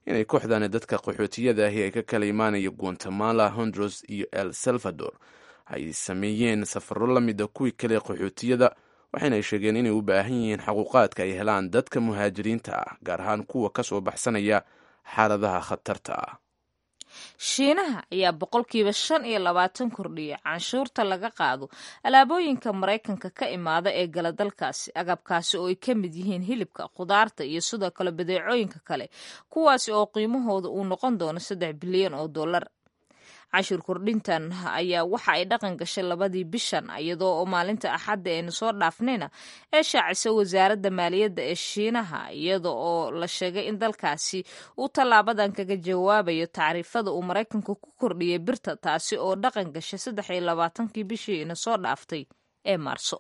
inay kooxdani dadka qaxootiyada ahi ay ka kala imaanaya guatemala honduras iyo el salvador ay sameeyeen safaro la mida kuwii kale qaxootiyada waxayna ay sheegeen inay u baahan yihiin xaquuqaadka ay helaan dadka muhaajiriinta ah gaar ahaan kuwa ka soo baxsanaya xaaladaha khatarta ah shiinaha ayaa boqolkiiba shan iyo labaatan kordhiyay canshuurta laga qaado alaabooyinka maraykanka ka imaada ee gala dalkaasi agabkaasi oo ay ka mid yihiin hilibka khudaarta iyo sidoo kale badeecooyinka kale kuwaasi oo qiimahooda uu noqon doono saddex bilyan oo dollar cashuur kordhintan ayaa waxa ay dhaqan gashay labadii bishan iyadoo oo maalinta axadda aynu soo dhaafnayna ee shaacisa wasaaradda maaliyadda ee shiinaha iyada oo la sheegay in dalkaasi uu tallaabadan kaga jawaabayo tacriifada uu maraykanku ku kordhiyay birta taasi oo dhaqan gashay saddex iyo labaatankii bishii ina soo dhaaftay ee maarso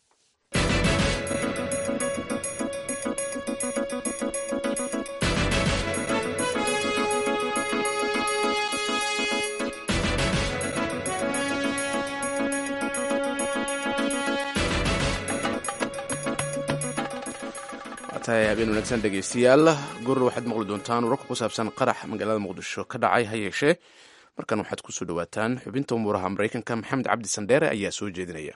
tahay habeen wanaagsan dhegaystayaal gurur waxaad maqli doontaan wararka ku saabsan qarax magaalada muqdisho ka dhacay ha yeeshee markan waxaad kusoo dhawaataan xubinta umuuraha maraykanka maxamed cabdi sandheere ayaa soo jeedinaya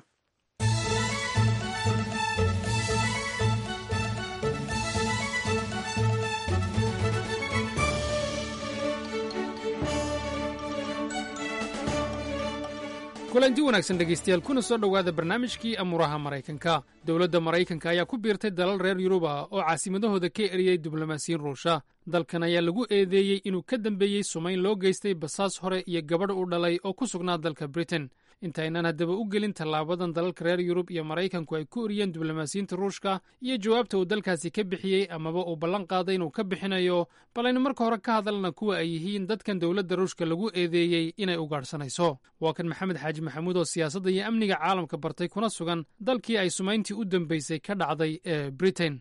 kulanti wanaagsan dhegaystayaal kuna soo dhowaada barnaamijkii amuuraha maraykanka dowladda maraykanka ayaa ku biirtay dalal reer yurub ah oo caasimadahooda ka eriyey diblomaasiyiin ruusha dalkan ayaa lagu eedeeyey inuu ka dambeeyey sumayn loo geystay basaas hore iyo gabadh u dhalay oo ku sugnaa dalka britain intaynaan haddaba u gelin tallaabadan dalalka reer yurub iyo maraykanku ay ku eriyeen diblomaasiyiinta ruushka iyo jawaabta uu dalkaasi ka bixiyey amaba uu ballan qaaday inuu ka bixinayo bal aynu marka hore ka hadalna kuwa ay yihiin dadkan dowladda ruushka lagu eedeeyey inay ugaadhsanayso waa kan maxamed xaaji maxamuud oo siyaasadda iyo amniga caalamka bartay kuna sugan dalkii ay sumayntii u dambeysay ka dhacday ee britain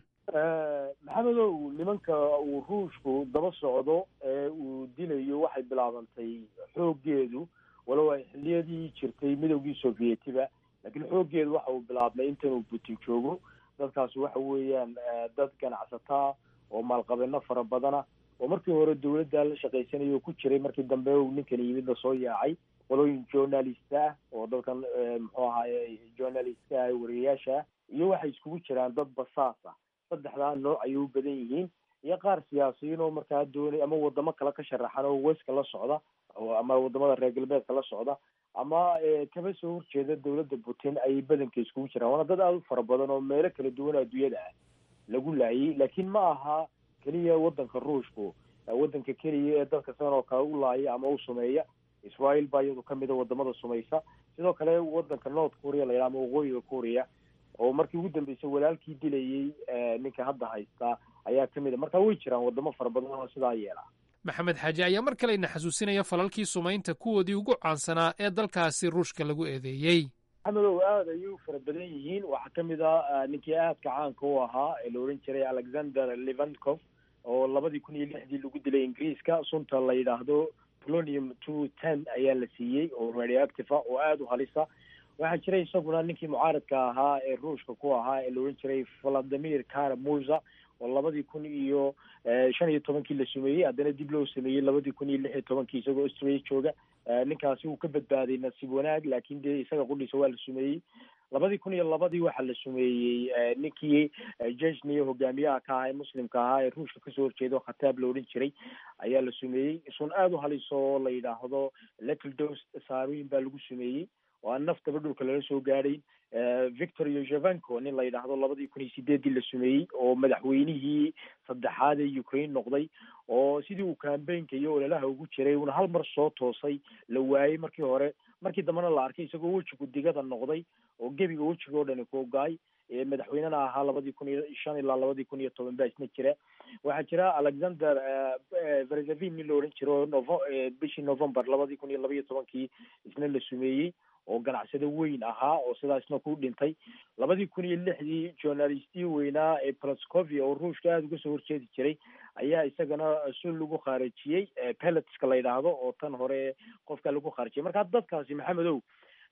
maxamedow nimanka uu ruushku daba socdo ee uu dilayo waxay bilaabantay xooggeedu walow ay xilliyadii jirtay midowgii sovietiba laakiin xooggeedu waxa uu bilaabmay intanuu putin joogo dadkaasi waxa weeyaan dad ganacsataa oo maalqabeeno fara badana oo markii hore dawladda la shaqaysanaya oo ku jiray markii dambe uu ninkan yimid la soo yaacay qolooyin journalist ah oo dalkan muxuu ahaye journalistka ah wariyayaasha iyo waxay iskugu jiraan dad basaas ah saddexdaa nooc ayay u badan yihiin iyo qaar siyaasiyiin oo markaa doonay ama wadamo kale ka sharaxan oo weska la socda ama wadamada reer galbeedka la socda ama kaba soo horjeeda dawladda putin ayay badanka iskugu jiraan waana dad aada u fara badan oo meelo kala duwan adduunyada ah lagu laayay laakiin ma aha keliya wadanka ruushku wadanka keliya ee dadka sidan oo kale u laaya ama u sumeeya israel baa iyadu kamid a wadamada sumaysa sidoo kale wadanka north korea la yidhaha ama waqooyiga korea oo markii ugu dambeysay walaalkii dilayay ninka hadda haysta ayaa kamid a marka way jiraan wadamo fara badan oo sidaa yeela maxamed xaaji ayaa mar kale ina xasuusinaya falalkii sumaynta kuwoodii ugu caansanaa ee dalkaasi ruushka lagu eedeeyey maxamedow aada ayay u fara badan yihiin waxaa kamid a ninkii aadka caanka u ahaa ee la ohan jiray alexander levankov oo labadii kun iyo lixdii lagu dilay ingiriiska sunta la yidhaahdo polonium two ten ayaa la siiyey oo radioactive ah oo aada u halisa waxaa jiray isaguna ninkii mucaaradka ahaa ee ruushka ku ahaa ee la ohan jiray valadimir karamuza oo labadii kun iyo shan iyo tobankii la sumeeyey haddana dib loo sameeyey labadii kun iyo lix iyo tobankii isagoo australia jooga ninkaasi uu ka badbaaday nasiib wanaag laakiin dee isaga qudhiisa waa la sumeeyey labadii kun iyo labadii waxaa la sumeeyey ninkii jejni hogaamiyaha ka ahaa ee muslimka ahaa ee ruushka kasoo horjeeda oo khataab la odhan jiray ayaa la sumeeyey sun aada u haliso oo la yidhaahdo letldos saarooyin baa lagu sumeeyey oo aan naftaba dhulka lala soo gaadhayn victor yozevenko nin la yidhaahdo labadii kun iyo sideedii la sumeeyey oo madaxweynihii saddexaad ee ukraine noqday oo sidii uu cambaynka iyo ololaha ugu jiray uuna hal mar soo toosay la waayey markii hore markii dambena la arkay isagoo wejigu digada noqday oo gebiga wejiga oo dhani kuogaay madaxweynena ahaa labadii kun iyo shan ilaa labadii kun iyo toban baa isna jira waxaa jira alexander verzavin nin la odhan jiro oo novo bishii november labadii kun iyo laba iyo tobankii isna la sumeeyey oo ganacsado weyn ahaa oo sidaa isna ku dhintay labadii kun iyo lixdii journalistii weynaa ee plascovia oo ruushka aada uga soo horjeedi jiray ayaa isagana sul lagu khaarajiyey pelotska la yidhaahdo oo tan hore qofka lagu khaarajiyay marka dadkaasi maxamedow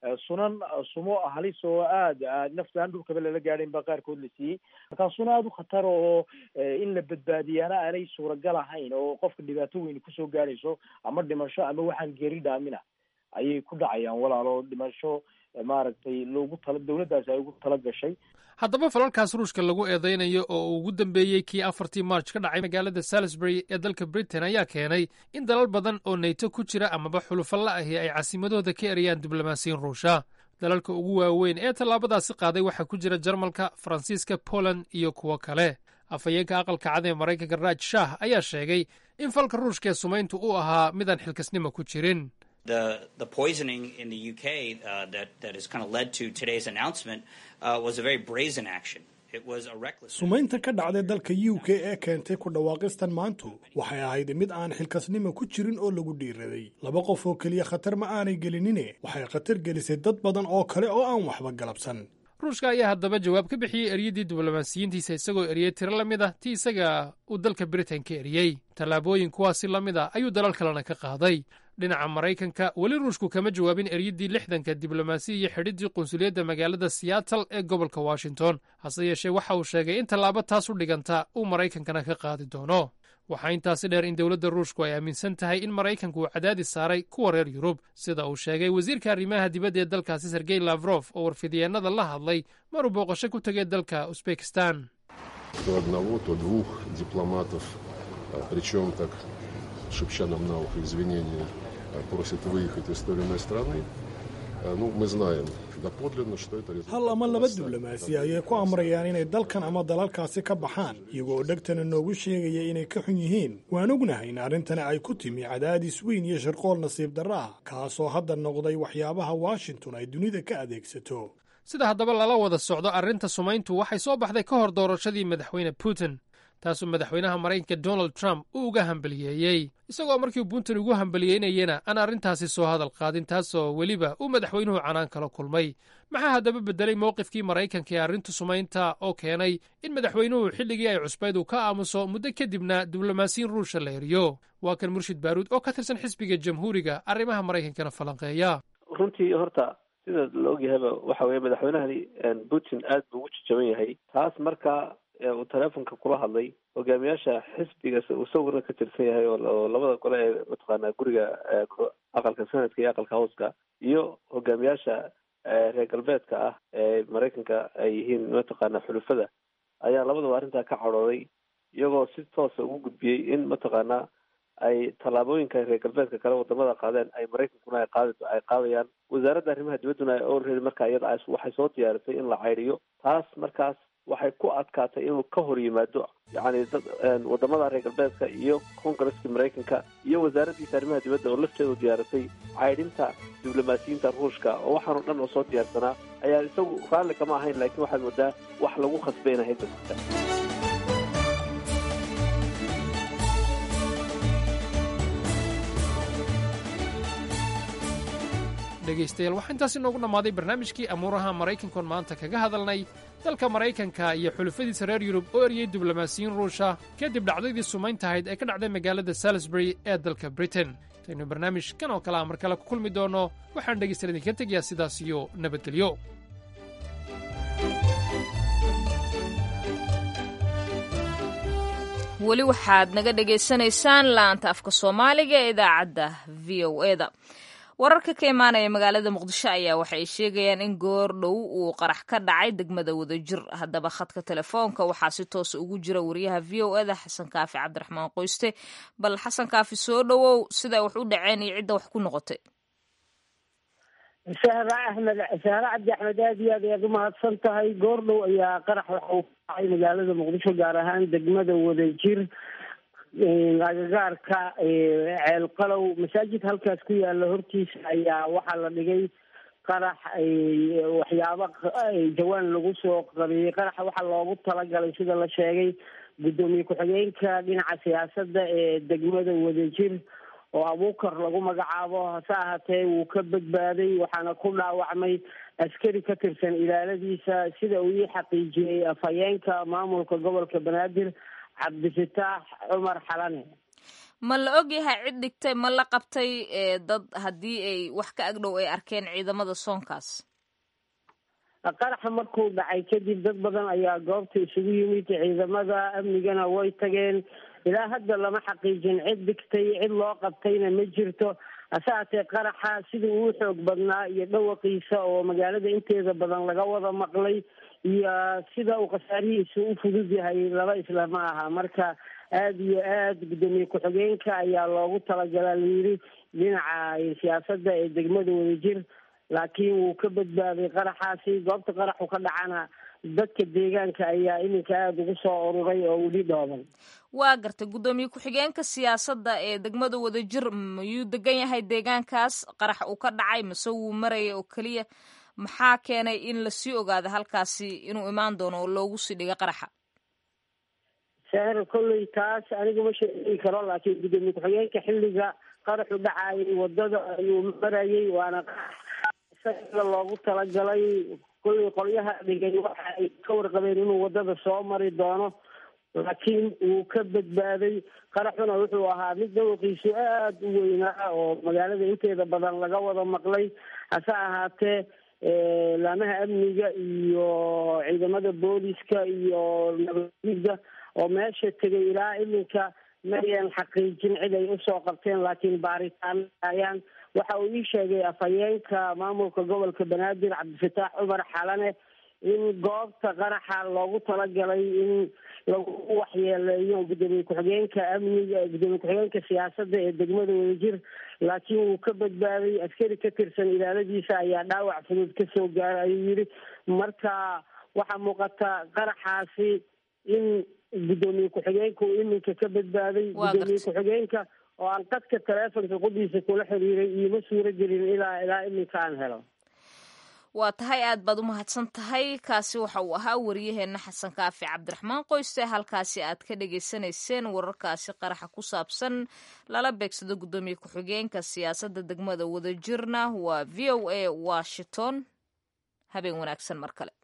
sunan sumo halis oo aad nafta aan dhulkaba lala gaadhayn baa qaarkood la siiyey markaa suna aada u khatar oo in la badbaadiyaana aanay suuragal ahayn oo qofka dhibaato weyn kusoo gaadhayso ama dhimasho ama waxaan geri dhaamina ayay ku dhacayaan walaalo dhimasho maaragtay loogu tala dawladdaasi ay ugu tala gashay haddaba falalkaas ruushka lagu eedeynayo oo uu ugu dambeeyey kii afartii march ka dhacay magaalada salisbury ee dalka britain ayaa keenay in dalal badan oo nayto ku jira amaba xulufalla ahi ay caasimadooda ka erayaan diblomaasiyin ruusha dalalka ugu waaweyn ee tallaabadaasi qaaday waxaa ku jira jarmalka faransiiska poland iyo kuwo kale afhayeenka aqalka cad ee maraykanka raaj shah ayaa sheegay in falka ruushka ee sumayntu uu ahaa midaan xilkasnimo ku jirin The the poisoning in the UK uh, that that has kind of led to today's announcement uh, was a very brazen action. It was a reckless. sumaynta ka dhacday dalka u k ee keentay ku dhawaaqistan maantu waxay ahayd mid aan xilkasnimo ku jirin oo lagu dhiiraday laba qof oo keliya khatar ma aanay gelinine waxay khatar gelisay dad badan oo kale oo aan waxba galabsan ruushka ayaa haddaba jawaab ka bixiyey eryadii diblomaasiyiintiisa isagoo eriyey tiro la mid ah ti isaga uu dalka britain ka eriyey tallaabooyin kuwaasi la mid ah ayuu dalal kalena ka qaaday dhinaca maraykanka weli ruushku kama jawaabin eryadii lixdanka diblomaasi iyo xidhiddii qunsuliyadda magaalada seattle ee gobolka washington hase yeeshee waxa uu sheegay in tallaabo taas u dhiganta uu maraykankana ka qaadi doono waxaa intaasi dheer in dowladda ruushku ay aaminsan tahay in maraykanku uu cadaadis saaray kuwa reer yurub sida uu sheegay wasiirka arrimaha dibadda ee dalkaasi sergey lafrof oo warfidyeenada la hadlay maruu booqasho ku tegay dalka usbekistan то одного, то двух дипломатов, причем так, шепча нам на ухо извинения, просят выехать из той или иной страны. Ну, мы знаем доподлинно, что это результат. hal ama laba diblomaasi ayay ku amrayaan inay dalkan ama dalalkaasi ka baxaan iyagoo dhegtana noogu sheegaya inay ka xun yihiin waan ognahay in arrintani ay ku timi cadaadis weyn iyo shirqool nasiib darro ah kaasoo hadda noqday waxyaabaha washington ay dunida ka adeegsato sida haddaba lala wada socdo arrinta sumayntu waxay soo baxday ka hor doorashadii madaxweyne putin taasoo madaxweynaha maraykanka donald trump uu uga hambaliyeeyey isagoo markii putin ugu hambaliyeynayena aan arrintaasi soo hadal qaadin taasoo weliba uu madaxweynuhu canaan kala kulmay maxaa haddaba beddelay mowqifkii maraykanka ee arrinta sumaynta oo keenay in madaxweynuhu xilligii ay cusbayd uu ka aamuso muddo kadibna diblomaasiyin ruusha la eriyo waa kan murshid baaruud oo ka tirsan xisbiga jamhuuriga arrimaha maraykankana falanqeeya runtii horta sida la ogyahayba waxa weeye madaxweynahani putin aad buu ugu jajaban yahay taas marka uu teleefonka kula hadlay hogaamiyaasha xisbiga uu sawirna ka tirsan yahay oo labada gole ee mataqaanaa guriga aqalka senadka iyo aqalka howska iyo hogaamiyaasha reer galbeedka ah ee maraykanka ay yihiin mataqaanaa xulufada ayaa labadaba arrintaa ka cadhooday iyagoo si toosa ugu gudbiyey in mataqaanaa ay tallaabooyinka reer galbeedka kale wadamada qaadeen ay maraykankuna ay qaadi ay qaadayaan wasaaradda arrimaha dibadduna already marka iyada waxay soo diyaarisay in la caydiyo taas markaas waxay ku adkaatay inuu ka hor yimaado yacni dad wadamada reer galbeedka iyo kongareska maraykanka iyo wasaaraddiisa arrimaha dibadda oo lafteedu diyaarisay caydhinta diblomaasiyiinta ruushka oo waxaanoo dhan oo soo diyaarsanaa ayaa isagu raalli kama ahayn laakiin waxaad moodaa wax lagu khasbay inahayd basita dhegaystayaal waxaa intaasi noogu dhammaaday barnaamijkii amuuraha maraykankoon maanta kaga hadalnay dalka maraykanka iyo xulufadiisa reer yurub oo eriyey diblomaasiyiin ruusha kadib dhacdadii sumayntahayd ee ka dhacday magaalada salisbury ee dalka britain intaynu barnaamijkan oo kale a mar kale ku kulmi doonno waxaan dhegaystayaal idinka tegayaa sidaas iyo nabadgelyo weli waxaad naga dhegaysanaysaan laanta afka soomaaliga ee idaacadda v o e da wararka ka imaanaya magaalada muqdisho ayaa waxay sheegayaan in goor dhow uu qarax ka dhacay degmada wadajir haddaba khadka telefoonka waxaa si toosa ugu jira wariyaha v o eda xasan kaafi cabdiraxmaan qoyste bal xasan kaafi soo dhowow siday wax u dhaceen iyo cidda wax ku noqotay sahra axmed sahre cabdi axmed aad iyo aad ayaad umahadsan tahay goor dhow ayaa qarax waxa uu ka dhacay magaalada muqdisho gaar ahaan degmada wadajir agagaarka ceel qalow masaajid halkaas ku yaala hortiisa ayaa waxaa la dhigay qarax waxyaaba jawaan lagu soo qariyey qaraxa waxaa loogu talagalay sida la sheegay guddoomiye ku-xigeenka dhinaca siyaasadda ee degmada wadajir oo abuukar lagu magacaabo hase ahaatee wuu ka badbaaday waxaana ku dhaawacmay askari ka tirsan ilaaladiisa sida uu ii xaqiijiyey afhayeenka maamulka gobolka banaadir cabdifitaax cumar xalane ma la ogyahay cid dhigtay ma la qabtay dad haddii ay wax ka agdhow ay arkeen ciidamada soonkaas qaraxa markuu dhacay kadib dad badan ayaa goobta isugu yimid ciidamada amnigana way tageen ilaa hadda lama xaqiijin cid dhigtay cid loo qabtayna ma jirto hase haatee qaraxa sidii uu xoog badnaa iyo dhawaqiisa oo magaalada inteeda badan laga wada maqlay iyo sida uu khasaarihiisa u fudud yahay laba isla ma aha marka aada iyo aad guddoomiye ku-xigeenka ayaa loogu talagalaa layidhi dhinaca siyaasadda ee degmada wadajir laakiin wuu ka badbaaday qaraxaasi goobta qaraxu ka dhacana dadka deegaanka ayaa iminka aada ugu soo ururay oo weli dhooban waa gartay guddoomiye ku-xigeenka siyaasadda ee degmada wadajir mayuu degan yahay deegaankaas qarax uu ka dhacay mase wuu maraya oo keliya maxaa keenay in lasii ogaado halkaasi inuu imaan doono oo loogu sii dhiga qaraxa seer kolley taas anigu ma sheegi karo laakiin guddoomiye ku-xigeenka xilliga qaraxu dhacayay wadada ayuu marayay waana isaga loogu talagalay kolley qolyaha dhigay waxa ay ka warqabeen inuu wadada soo mari doono laakiin wuu ka badbaaday qaraxuna wuxuu ahaa mid dhawaqiisu aada u weynaa oo magaalada inteeda badan laga wada maqlay hase ahaatee laamaha amniga iyo ciidamada booliska iyo nabadgida oo meesha tegay ilaa iminka mayan xaqiijin cid ay usoo qabteen laakiin baaritaan ayaan waxa uu ii sheegay afhayeenka maamulka gobolka banaadir cabdifataax cumar xalane in goobta qaraxa loogu talagalay in lagu waxyeeleeyo guddoomiye ku-xigeenka amniga guddoomiye ku-xigeenka siyaasadda ee degmada wadajir laakiin wuu ka badbaaday askari ka tirsan ilaaladiisa ayaa dhaawac fudud kasoo gaaray ayuu yidhi marka waxaa muuqata qaraxaasi in guddoomiye ku-xigeenka uu iminka ka badbaaday guddoomiye ku-xigeenka oo aan qadka taleefonka qudhiisa kula xiriiray ioma suuro gelin ilaa ilaa iminka aan helo waa tahay aad baad u mahadsan tahay kaasi waxa uu ahaa wariyaheenna xasan kaafi cabdiraxmaan qoyste halkaasi aad ka dhagaysanayseen wararkaasi qaraxa ku saabsan lala beegsado guddoomiye ku-xigeenka siyaasadda degmada wadajirna waa v o a washington habeen wanaagsan mar kale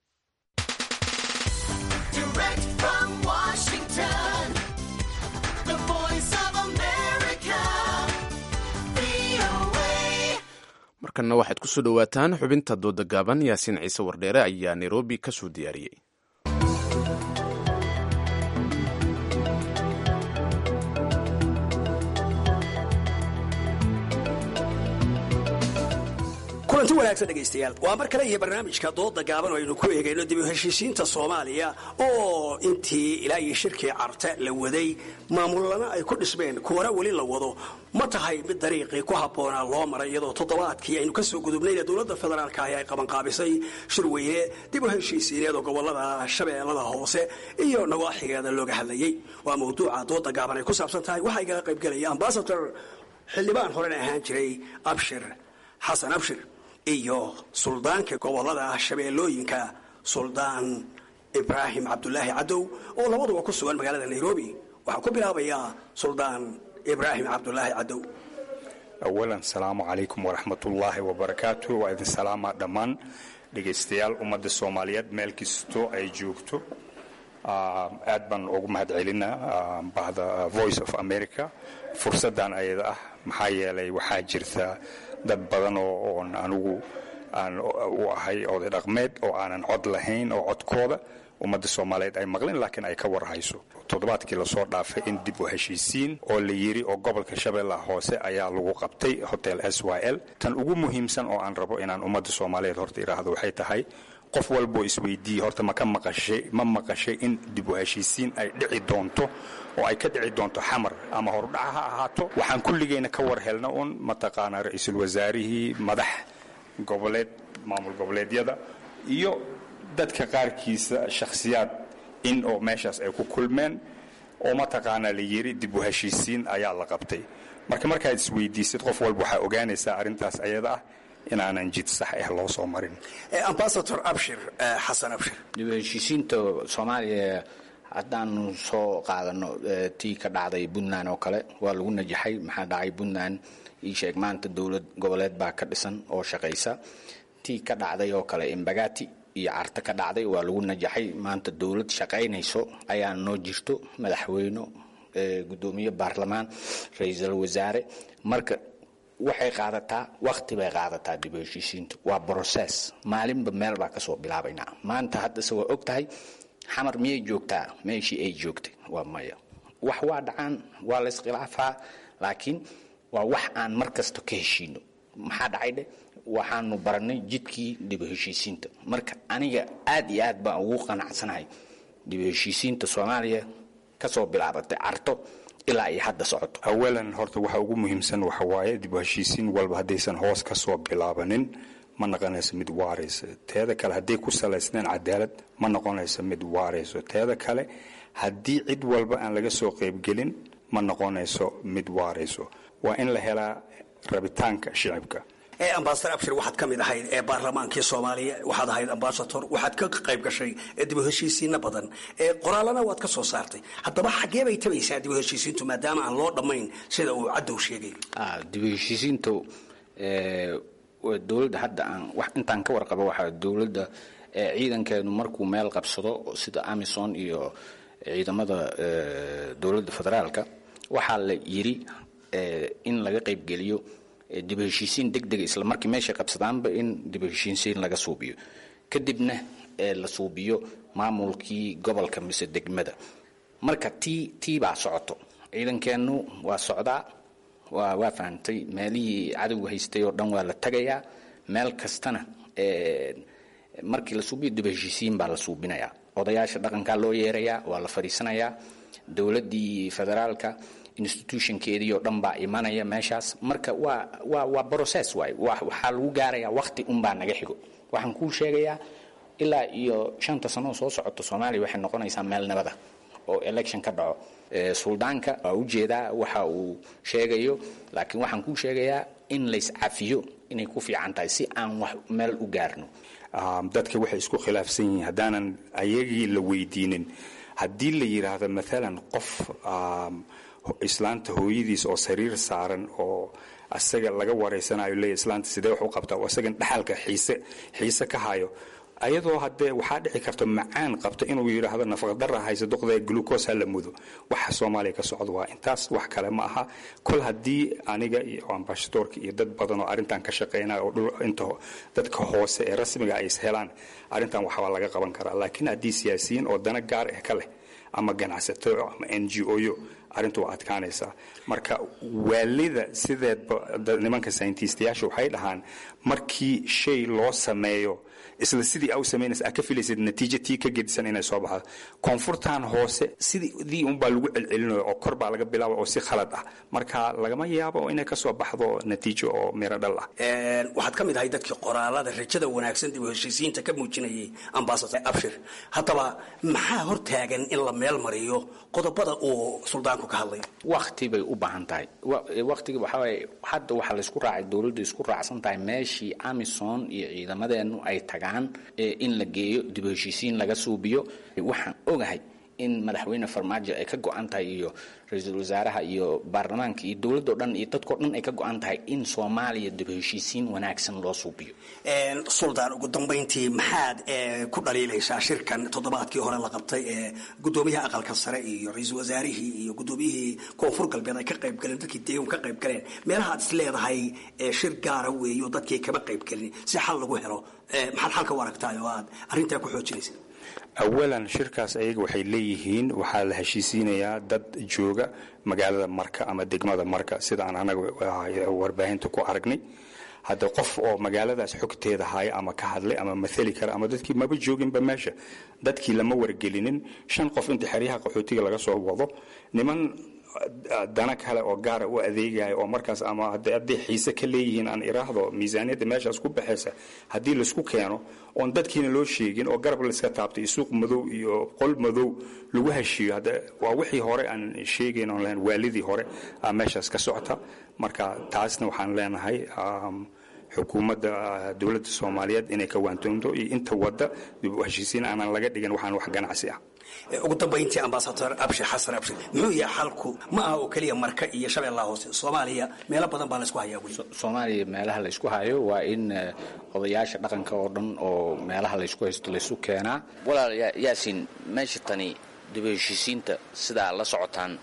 markanna waxaad ku soo dhowaataan xubinta dooda gaaban yaasiin ciise wardheere ayaa nairobi ka soo diyaariyey kulanti wanaagsan dhegaystayaal waa mar kale iyo barnaamijka dooda gaaban oo aynu ku eegayno dib u heshiisiinta soomaaliya oo intii ilaa iyo shirkii carte la waday maamulana ay ku dhismeen kuwana weli la wado ma tahay mid dariiqii ku habboonaa loo maray iyadoo toddobaadkii aynu ka soo gudubnayna dowladda federaalka ahi ay qabanqaabisay shir weyne dib u heshiisiineed oo gobolada shabeellada hoose iyo nawaaxigeeda looga hadlayey waa mawduuca dooda gaaban ay ku saabsan tahay waxaa igaga qaybgelaya ambasador xildhibaan horena ahaan jiray abshir xasan abshir iyo suldaanka gobolada shabeellooyinka suldaan ibraahim cabdulaahi cadow oo labaduba ku sugan magaalada nairobi waxaa ku bilaabayaa suldaan ibraahim cabdulaahi cadow awalan salaamu calaykum waraxmatullaahi wabarakaatu waa idin salaamaa dhammaan dhegaystayaal ummadda soomaaliyeed meel kastoo ay joogto aad baan ugu mahad celinaa bahda voice of america fursaddan ayada ah maxaa yeelay waxaa jirta dad badan oo oon anugu aan u ahay oday dhaqmeed oo aanan cod lahayn oo codkooda ummadda soomaaliyeed ay maqlin laakiin ay ka warhayso toddobaadkii lasoo dhaafay in dib u heshiisiin oo la yidhi oo gobolka shabeellaha hoose ayaa lagu qabtay hotel s y l tan ugu muhiimsan oo aan rabo inaan ummadda soomaaliyeed horta idhaahdo waxay tahay qof walboo isweydiiyey horta ma ka maqashay ma maqashay in dib u heshiisiin ay dhici doonto oo ay ka dhici doonto xamar ama hordhaca ha ahaato waxaan kulligeyna ka war helna un mataqaanaa ra-iisul wasaarihii madax goboleed maamul goboleedyada iyo dadka qaarkiisa shakhsiyaad in oo meeshaas ay ku kulmeen oo mataqaanaa la yidhi dib u heshiisiin ayaa la qabtay marka markaad isweydiisid qof walba waxaa ogaanaysaa arrintaas ayada ah inaanan jid sax ah loo soo marin ambasador abshir xasan abshir dib u heshiisiinta soomaaliya haddaanu soo qaadano tii ka dhacday puntland oo kale waa lagu najaxay maxaa dhacay puntland ii sheeg maanta dowlad goboleed baa ka dhisan oo shaqaysa tii ka dhacday oo kale imbagati iyo carta ka dhacday waa lagu najaxay maanta dowlad shaqaynayso ayaa noo jirto madaxweyne gudoomiye baarlamaan ra-iisul wasaare marka waxay qaadataa wakti bay qaadataa dib u heshiisiintu waa brocess maalinba meel baa kasoo bilaabaynaa maanta haddase waa og tahay xamar miyay joogtaa meeshii ay joogtay waa maya wax waa dhacaan waa la iskhilaafaa laakiin waa wax aan mar kasta ka heshiino maxaa dhacay dheh waxaanu baranay jidkii dib u heshiisiinta marka aniga aad iyo aad baan ugu qanacsanahay dib u heshiisiinta soomaaliya kasoo bilaabatay carto ilaa ay hadda socoto awalan horta waxa ugu muhiimsan waxa waaye dib u heshiisiin walba haddaysan hoos ka soo bilaabanin ma noqonayso mid waaraysa teeda kale hadday ku salaysneen cadaalad ma noqonayso mid waarayso teeda kale haddii cid walba aan laga soo qaybgelin ma noqonayso mid waarayso waa in la helaa rabitaanka shicibka ee ambasador abshir waxaad ka mid ahayd ee baarlamaankii soomaaliya waxaad ahayd ambasador waxaad ka qayb gashay dib u heshiisiino badan ee qoraalana waad ka soo saartay haddaba xaggee bay tabaysaa dib u heshiisiintu maadaama aan loo dhammayn sida uu cadow sheegay dib u heshiisiintu dowladda hadda aan wax intaan ka warqabo waxaa dowladda ciidankeedu markuu meel qabsado sida amison iyo ciidamada dowladda federaalka waxaa la yiri in laga qaybgeliyo dib u heshiisiin deg dega isla markii meeshay qabsadaanba in dib u heshiisiin laga suubiyo kadibna la suubiyo maamulkii gobolka mise degmada marka tii tii baa socoto ciidankeennu waa socdaa waa waa fahamtay meelihii cadowga haystay oo dhan waa la tagayaa meel kastana markii la suubiyo dib u heshiisiin baa la suubinayaa odayaasha dhaqankaa loo yeerayaa waa la fadhiisanayaa dowladdii federaalka institutionkeedii oo dhan baa imanaya meeshaas marka waa waa waa process waay waxaa lagu gaarayaa waqti unbaa naga xigo waxaan kuu sheegayaa ilaa iyo shanta sano oo soo socoto soomaaliya waxay noqonaysaa meel nabada oo election ka dhaco suldaanka waa ujeedaa waxa uu sheegayo laakiin waxaan kuu sheegayaa in layscafiyo inay ku fiican tahay si aan wax meel u gaarno dadka waxay isku khilaafsan yihiin haddaanan ayagii la weydiinin haddii la yidhaahdo maalan qof islaanta hooyadiis oo sariir saaran oo asaga laga wareysanayo leeya islaanta sidee wax u qabtaa oo asagan dhaxalka xiise xiise ka hayo ayadoo haddee waxaa dhici karta macaan qabta inuu yidhaahdo nafaqadara haysa duqda glucos ha la mudo waxa soomaaliya ka socda waa intaas wax kale ma aha kol haddii aniga iyo ambashadoorka iyo dad badan oo arrintan ka shaqeynaya oo dhul inta dadka hoose ee rasmiga ay is helaan arrintan waxbaa laga qaban karaa laakiin haddii siyaasiyiin oo dana gaar ah ka leh ama ganacsato ama n g o yo arrintu waa adkaanaysaa marka waalida sideedba nimanka sayintiistayaasha waxay dhahaan markii shay loo sameeyo isla sidii au samaynaysa aa ka filaysid natiijo tii ka gedisan inay soo baxdo koonfurtan hoose sidii unbaa lagu celcelinayo oo kor baa laga bilaaba oo si khalad ah marka lagama yaabo inay ka soo baxdo natiijo oo miro dhal ah waxaad ka mid ahay dadkii qoraalada rajada wanaagsan dib u heshiisiinta ka muujinayay ambasador abshir haddaba maxaa hortaagan in la meel mariyo qodobada uu suldaanku ka hadlay wakti bay u baahan tahay waktiga waxaa waaye hadda waxaa laysku raacay dowladda isku raacsan tahay meeshii amison iyo ciidamadeenu ay tagaan in la geeyo dib u heshiisiin laga suubiyo waxaan ogahay in madaxweyne farmaajo ay ka go-an tahay iyo ra-iisul wasaaraha iyo baarlamaanka iyo dowladdo dhan iyo dadkao dhan ay ka go-an tahay in soomaaliya dib u heshiisiin wanaagsan loo suubiyo suldaan ugu dambayntii maxaad ku dhaliilaysaa shirkan toddobaadkii hore la qabtay ee gudoomiyaha aqalka sare iyo ra-iisul wasaarihii iyo gudoomiyihii koonfur galbeed ay ka qayb galeen dadkii deegun ka qayb galeen meelahaad is leedahay shir gaara weeyo dadkii kama qayb gelin si xal lagu helo maxaad xalka u aragtaay oo aad arrintaa ku xoojinaysa awalan shirkaas ayaga waxay leeyihiin waxaa la heshiisiinayaa dad jooga magaalada marka ama degmada marka sida aan anaga warbaahinta ku aragnay hadda qof oo magaaladaas xogteeda haya ama ka hadlay ama maali kara ama dadkii maba jooginba meesha dadkii lama wargelinin shan qof inta xeryaha qaxootiga laga soo wado niman dana kale oo gaara u adeegaya oo markaas ama hadday xiise ka leeyihiin aan iraahdo miisaaniyadda meeshaas ku baxaysa haddii laisku keeno oon dadkiina loo sheegin oo garab layska taabtay suuq madow iyo qol madow lagu heshiiyo hadda waa wixii hore aan sheegayn oon lahayn waalidii hore aa meeshaas ka socota marka taasna waxaan leenahay xukuumadda dowladda soomaaliyeed inay ka waantoonto iyo inta wadda dib u heshiisiin aanan laga dhigin waxaan wax ganacsi ah ugu dambayntii ambasador abshir xasan abshir muxuu yahay xalku ma aha oo keliya marka iyo shabeellaha hoose soomaaliya meelo badan baa laysku hayaa weli soomaaliya meelaha laysku hayo waa in odayaasha dhaqanka oo dhan oo meelaha laysku haysto laysu keenaa walaal yaasiin meesha tani dib u heshiisiinta sidaa la socotaan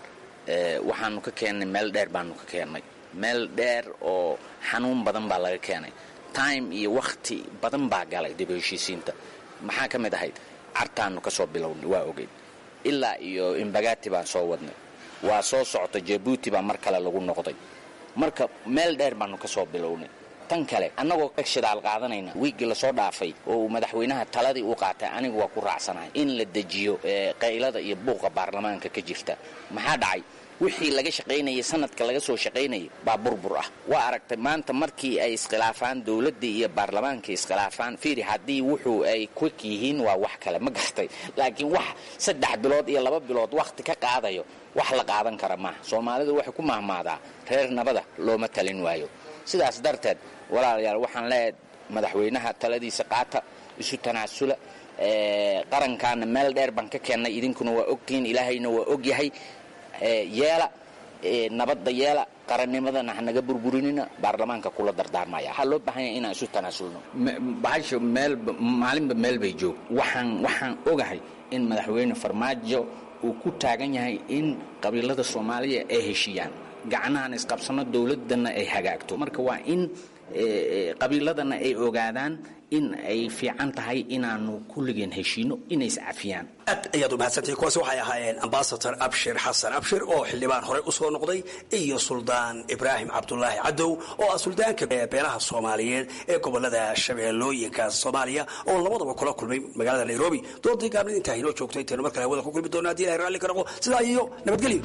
waxaanu ka keennay meel dheer baanu ka keennay meel dheer oo xanuun badan baa laga keenay time iyo wakhti badan baa galay dib u heshiisiinta maxaa ka mid ahayd cartaanu ka soo bilownay waa ogeyn ilaa iyo imbagati baan soo wadnay waa soo socota jabuuti baa mar kale lagu noqday marka meel dheer baanu ka soo bilownay tan kale annagoo ka shidaal qaadanayna wiiggii lasoo dhaafay oo uu madaxweynaha taladii u qaatay anigu waa ku raacsanahay in la dejiyo qaylada iyo buuqa baarlamaanka ka jirta maxaa dhacay wixii laga shaqaynayay sanadka laga soo shaqaynayay baa burbur ah waa aragtay maanta markii ay iskhilaafaan dowladdii iyo baarlamaankii iskhilaafaan fiiri haddii wuxuu ay kwik yihiin waa wax kale ma gartay laakiin wax saddex bilood iyo laba bilood wakhti ka qaadayo wax la qaadan kara maaha soomaalidu waxay ku mahmaadaa reer nabada looma talin waayo sidaas darteed walaalayaal waxaan leeyahay madaxweynaha taladiisa qaata isu tanaasula qarankaana meel dheer baan ka keennay idinkuna waa ogtihiin ilaahayna waa ogyahay yeela nabadda yeela qarannimadana hanaga burburinina baarlamaanka kula dardaarmaya waxaa loo baahan yahay inaan isu tanaasulno bahasha meel maalinba meel bay joog waxaan waxaan ogahay in madaxweyne farmaajo uu ku taagan yahay in qabiilada soomaaliya ay heshiiyaan gacnahan isqabsano dowladana ay hagaagto marka waa in qabiiladana ay ogaadaan in ay fiican tahay inaanu kulligeen heshiino inay iscafiyaan aad ayaad u mahadsantahay kuwaasi waxay ahaayeen ambasador abshir xasan abshir oo xildhibaan horey u soo noqday iyo suldaan ibraahim cabdulaahi cadow oo ah suldaanka beelaha soomaaliyeed ee gobolada shabeellooyinka soomaaliya oo labadaba kula kulmay magaalada nairobi doodii gaabnid intaa inoo joogto intaynu mar kale hawada ku kulmi doona haddi ilahay raalli ka noqo sidaa iyo nabadgelyo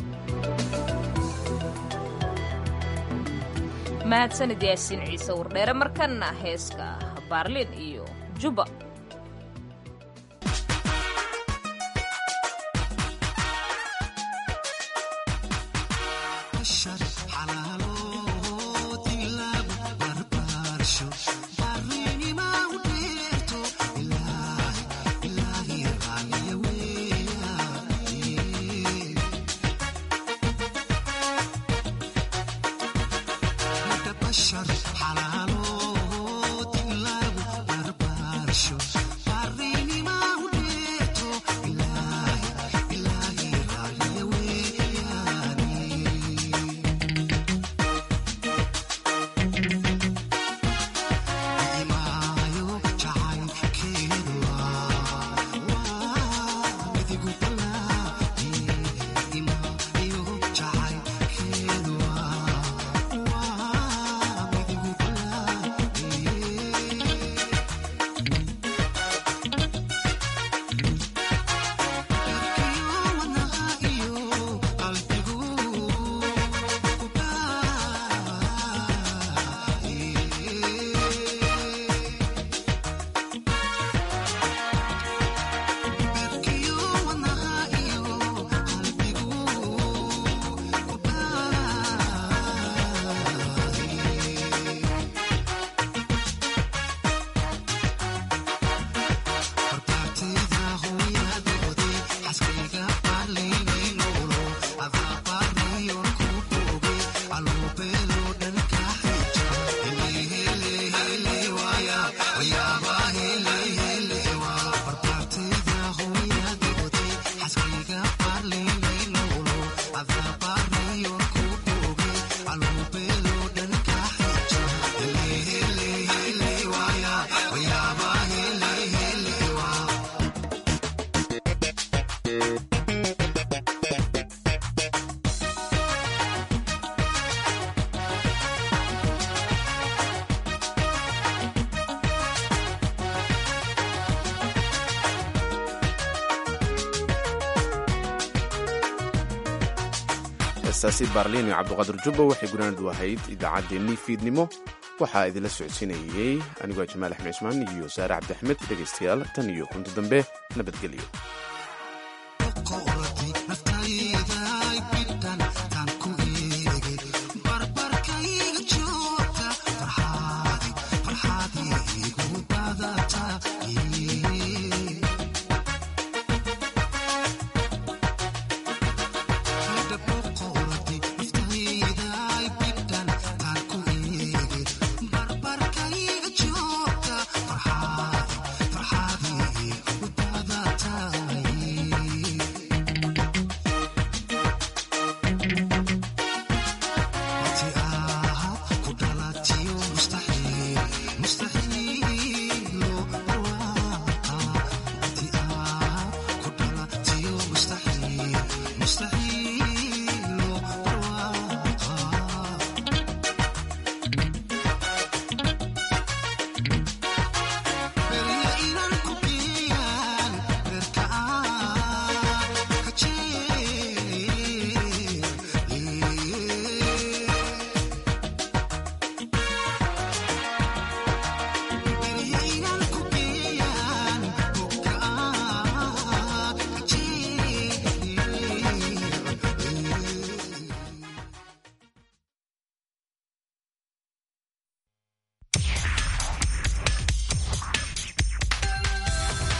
mahadsanid yaasiin ciise wardheere markanna heeska baarlin iyo juba heestaasi baarliin iyo cabduqaadir jubba waxay gunaanadu ahayd idaacaddeenii fiidnimo waxaa idinla socodsiinayey anigoo jamaal axmed cismaan iyo saare cabdi axmed dhegaystayaal tan iyo kunti dambe nabadgelyo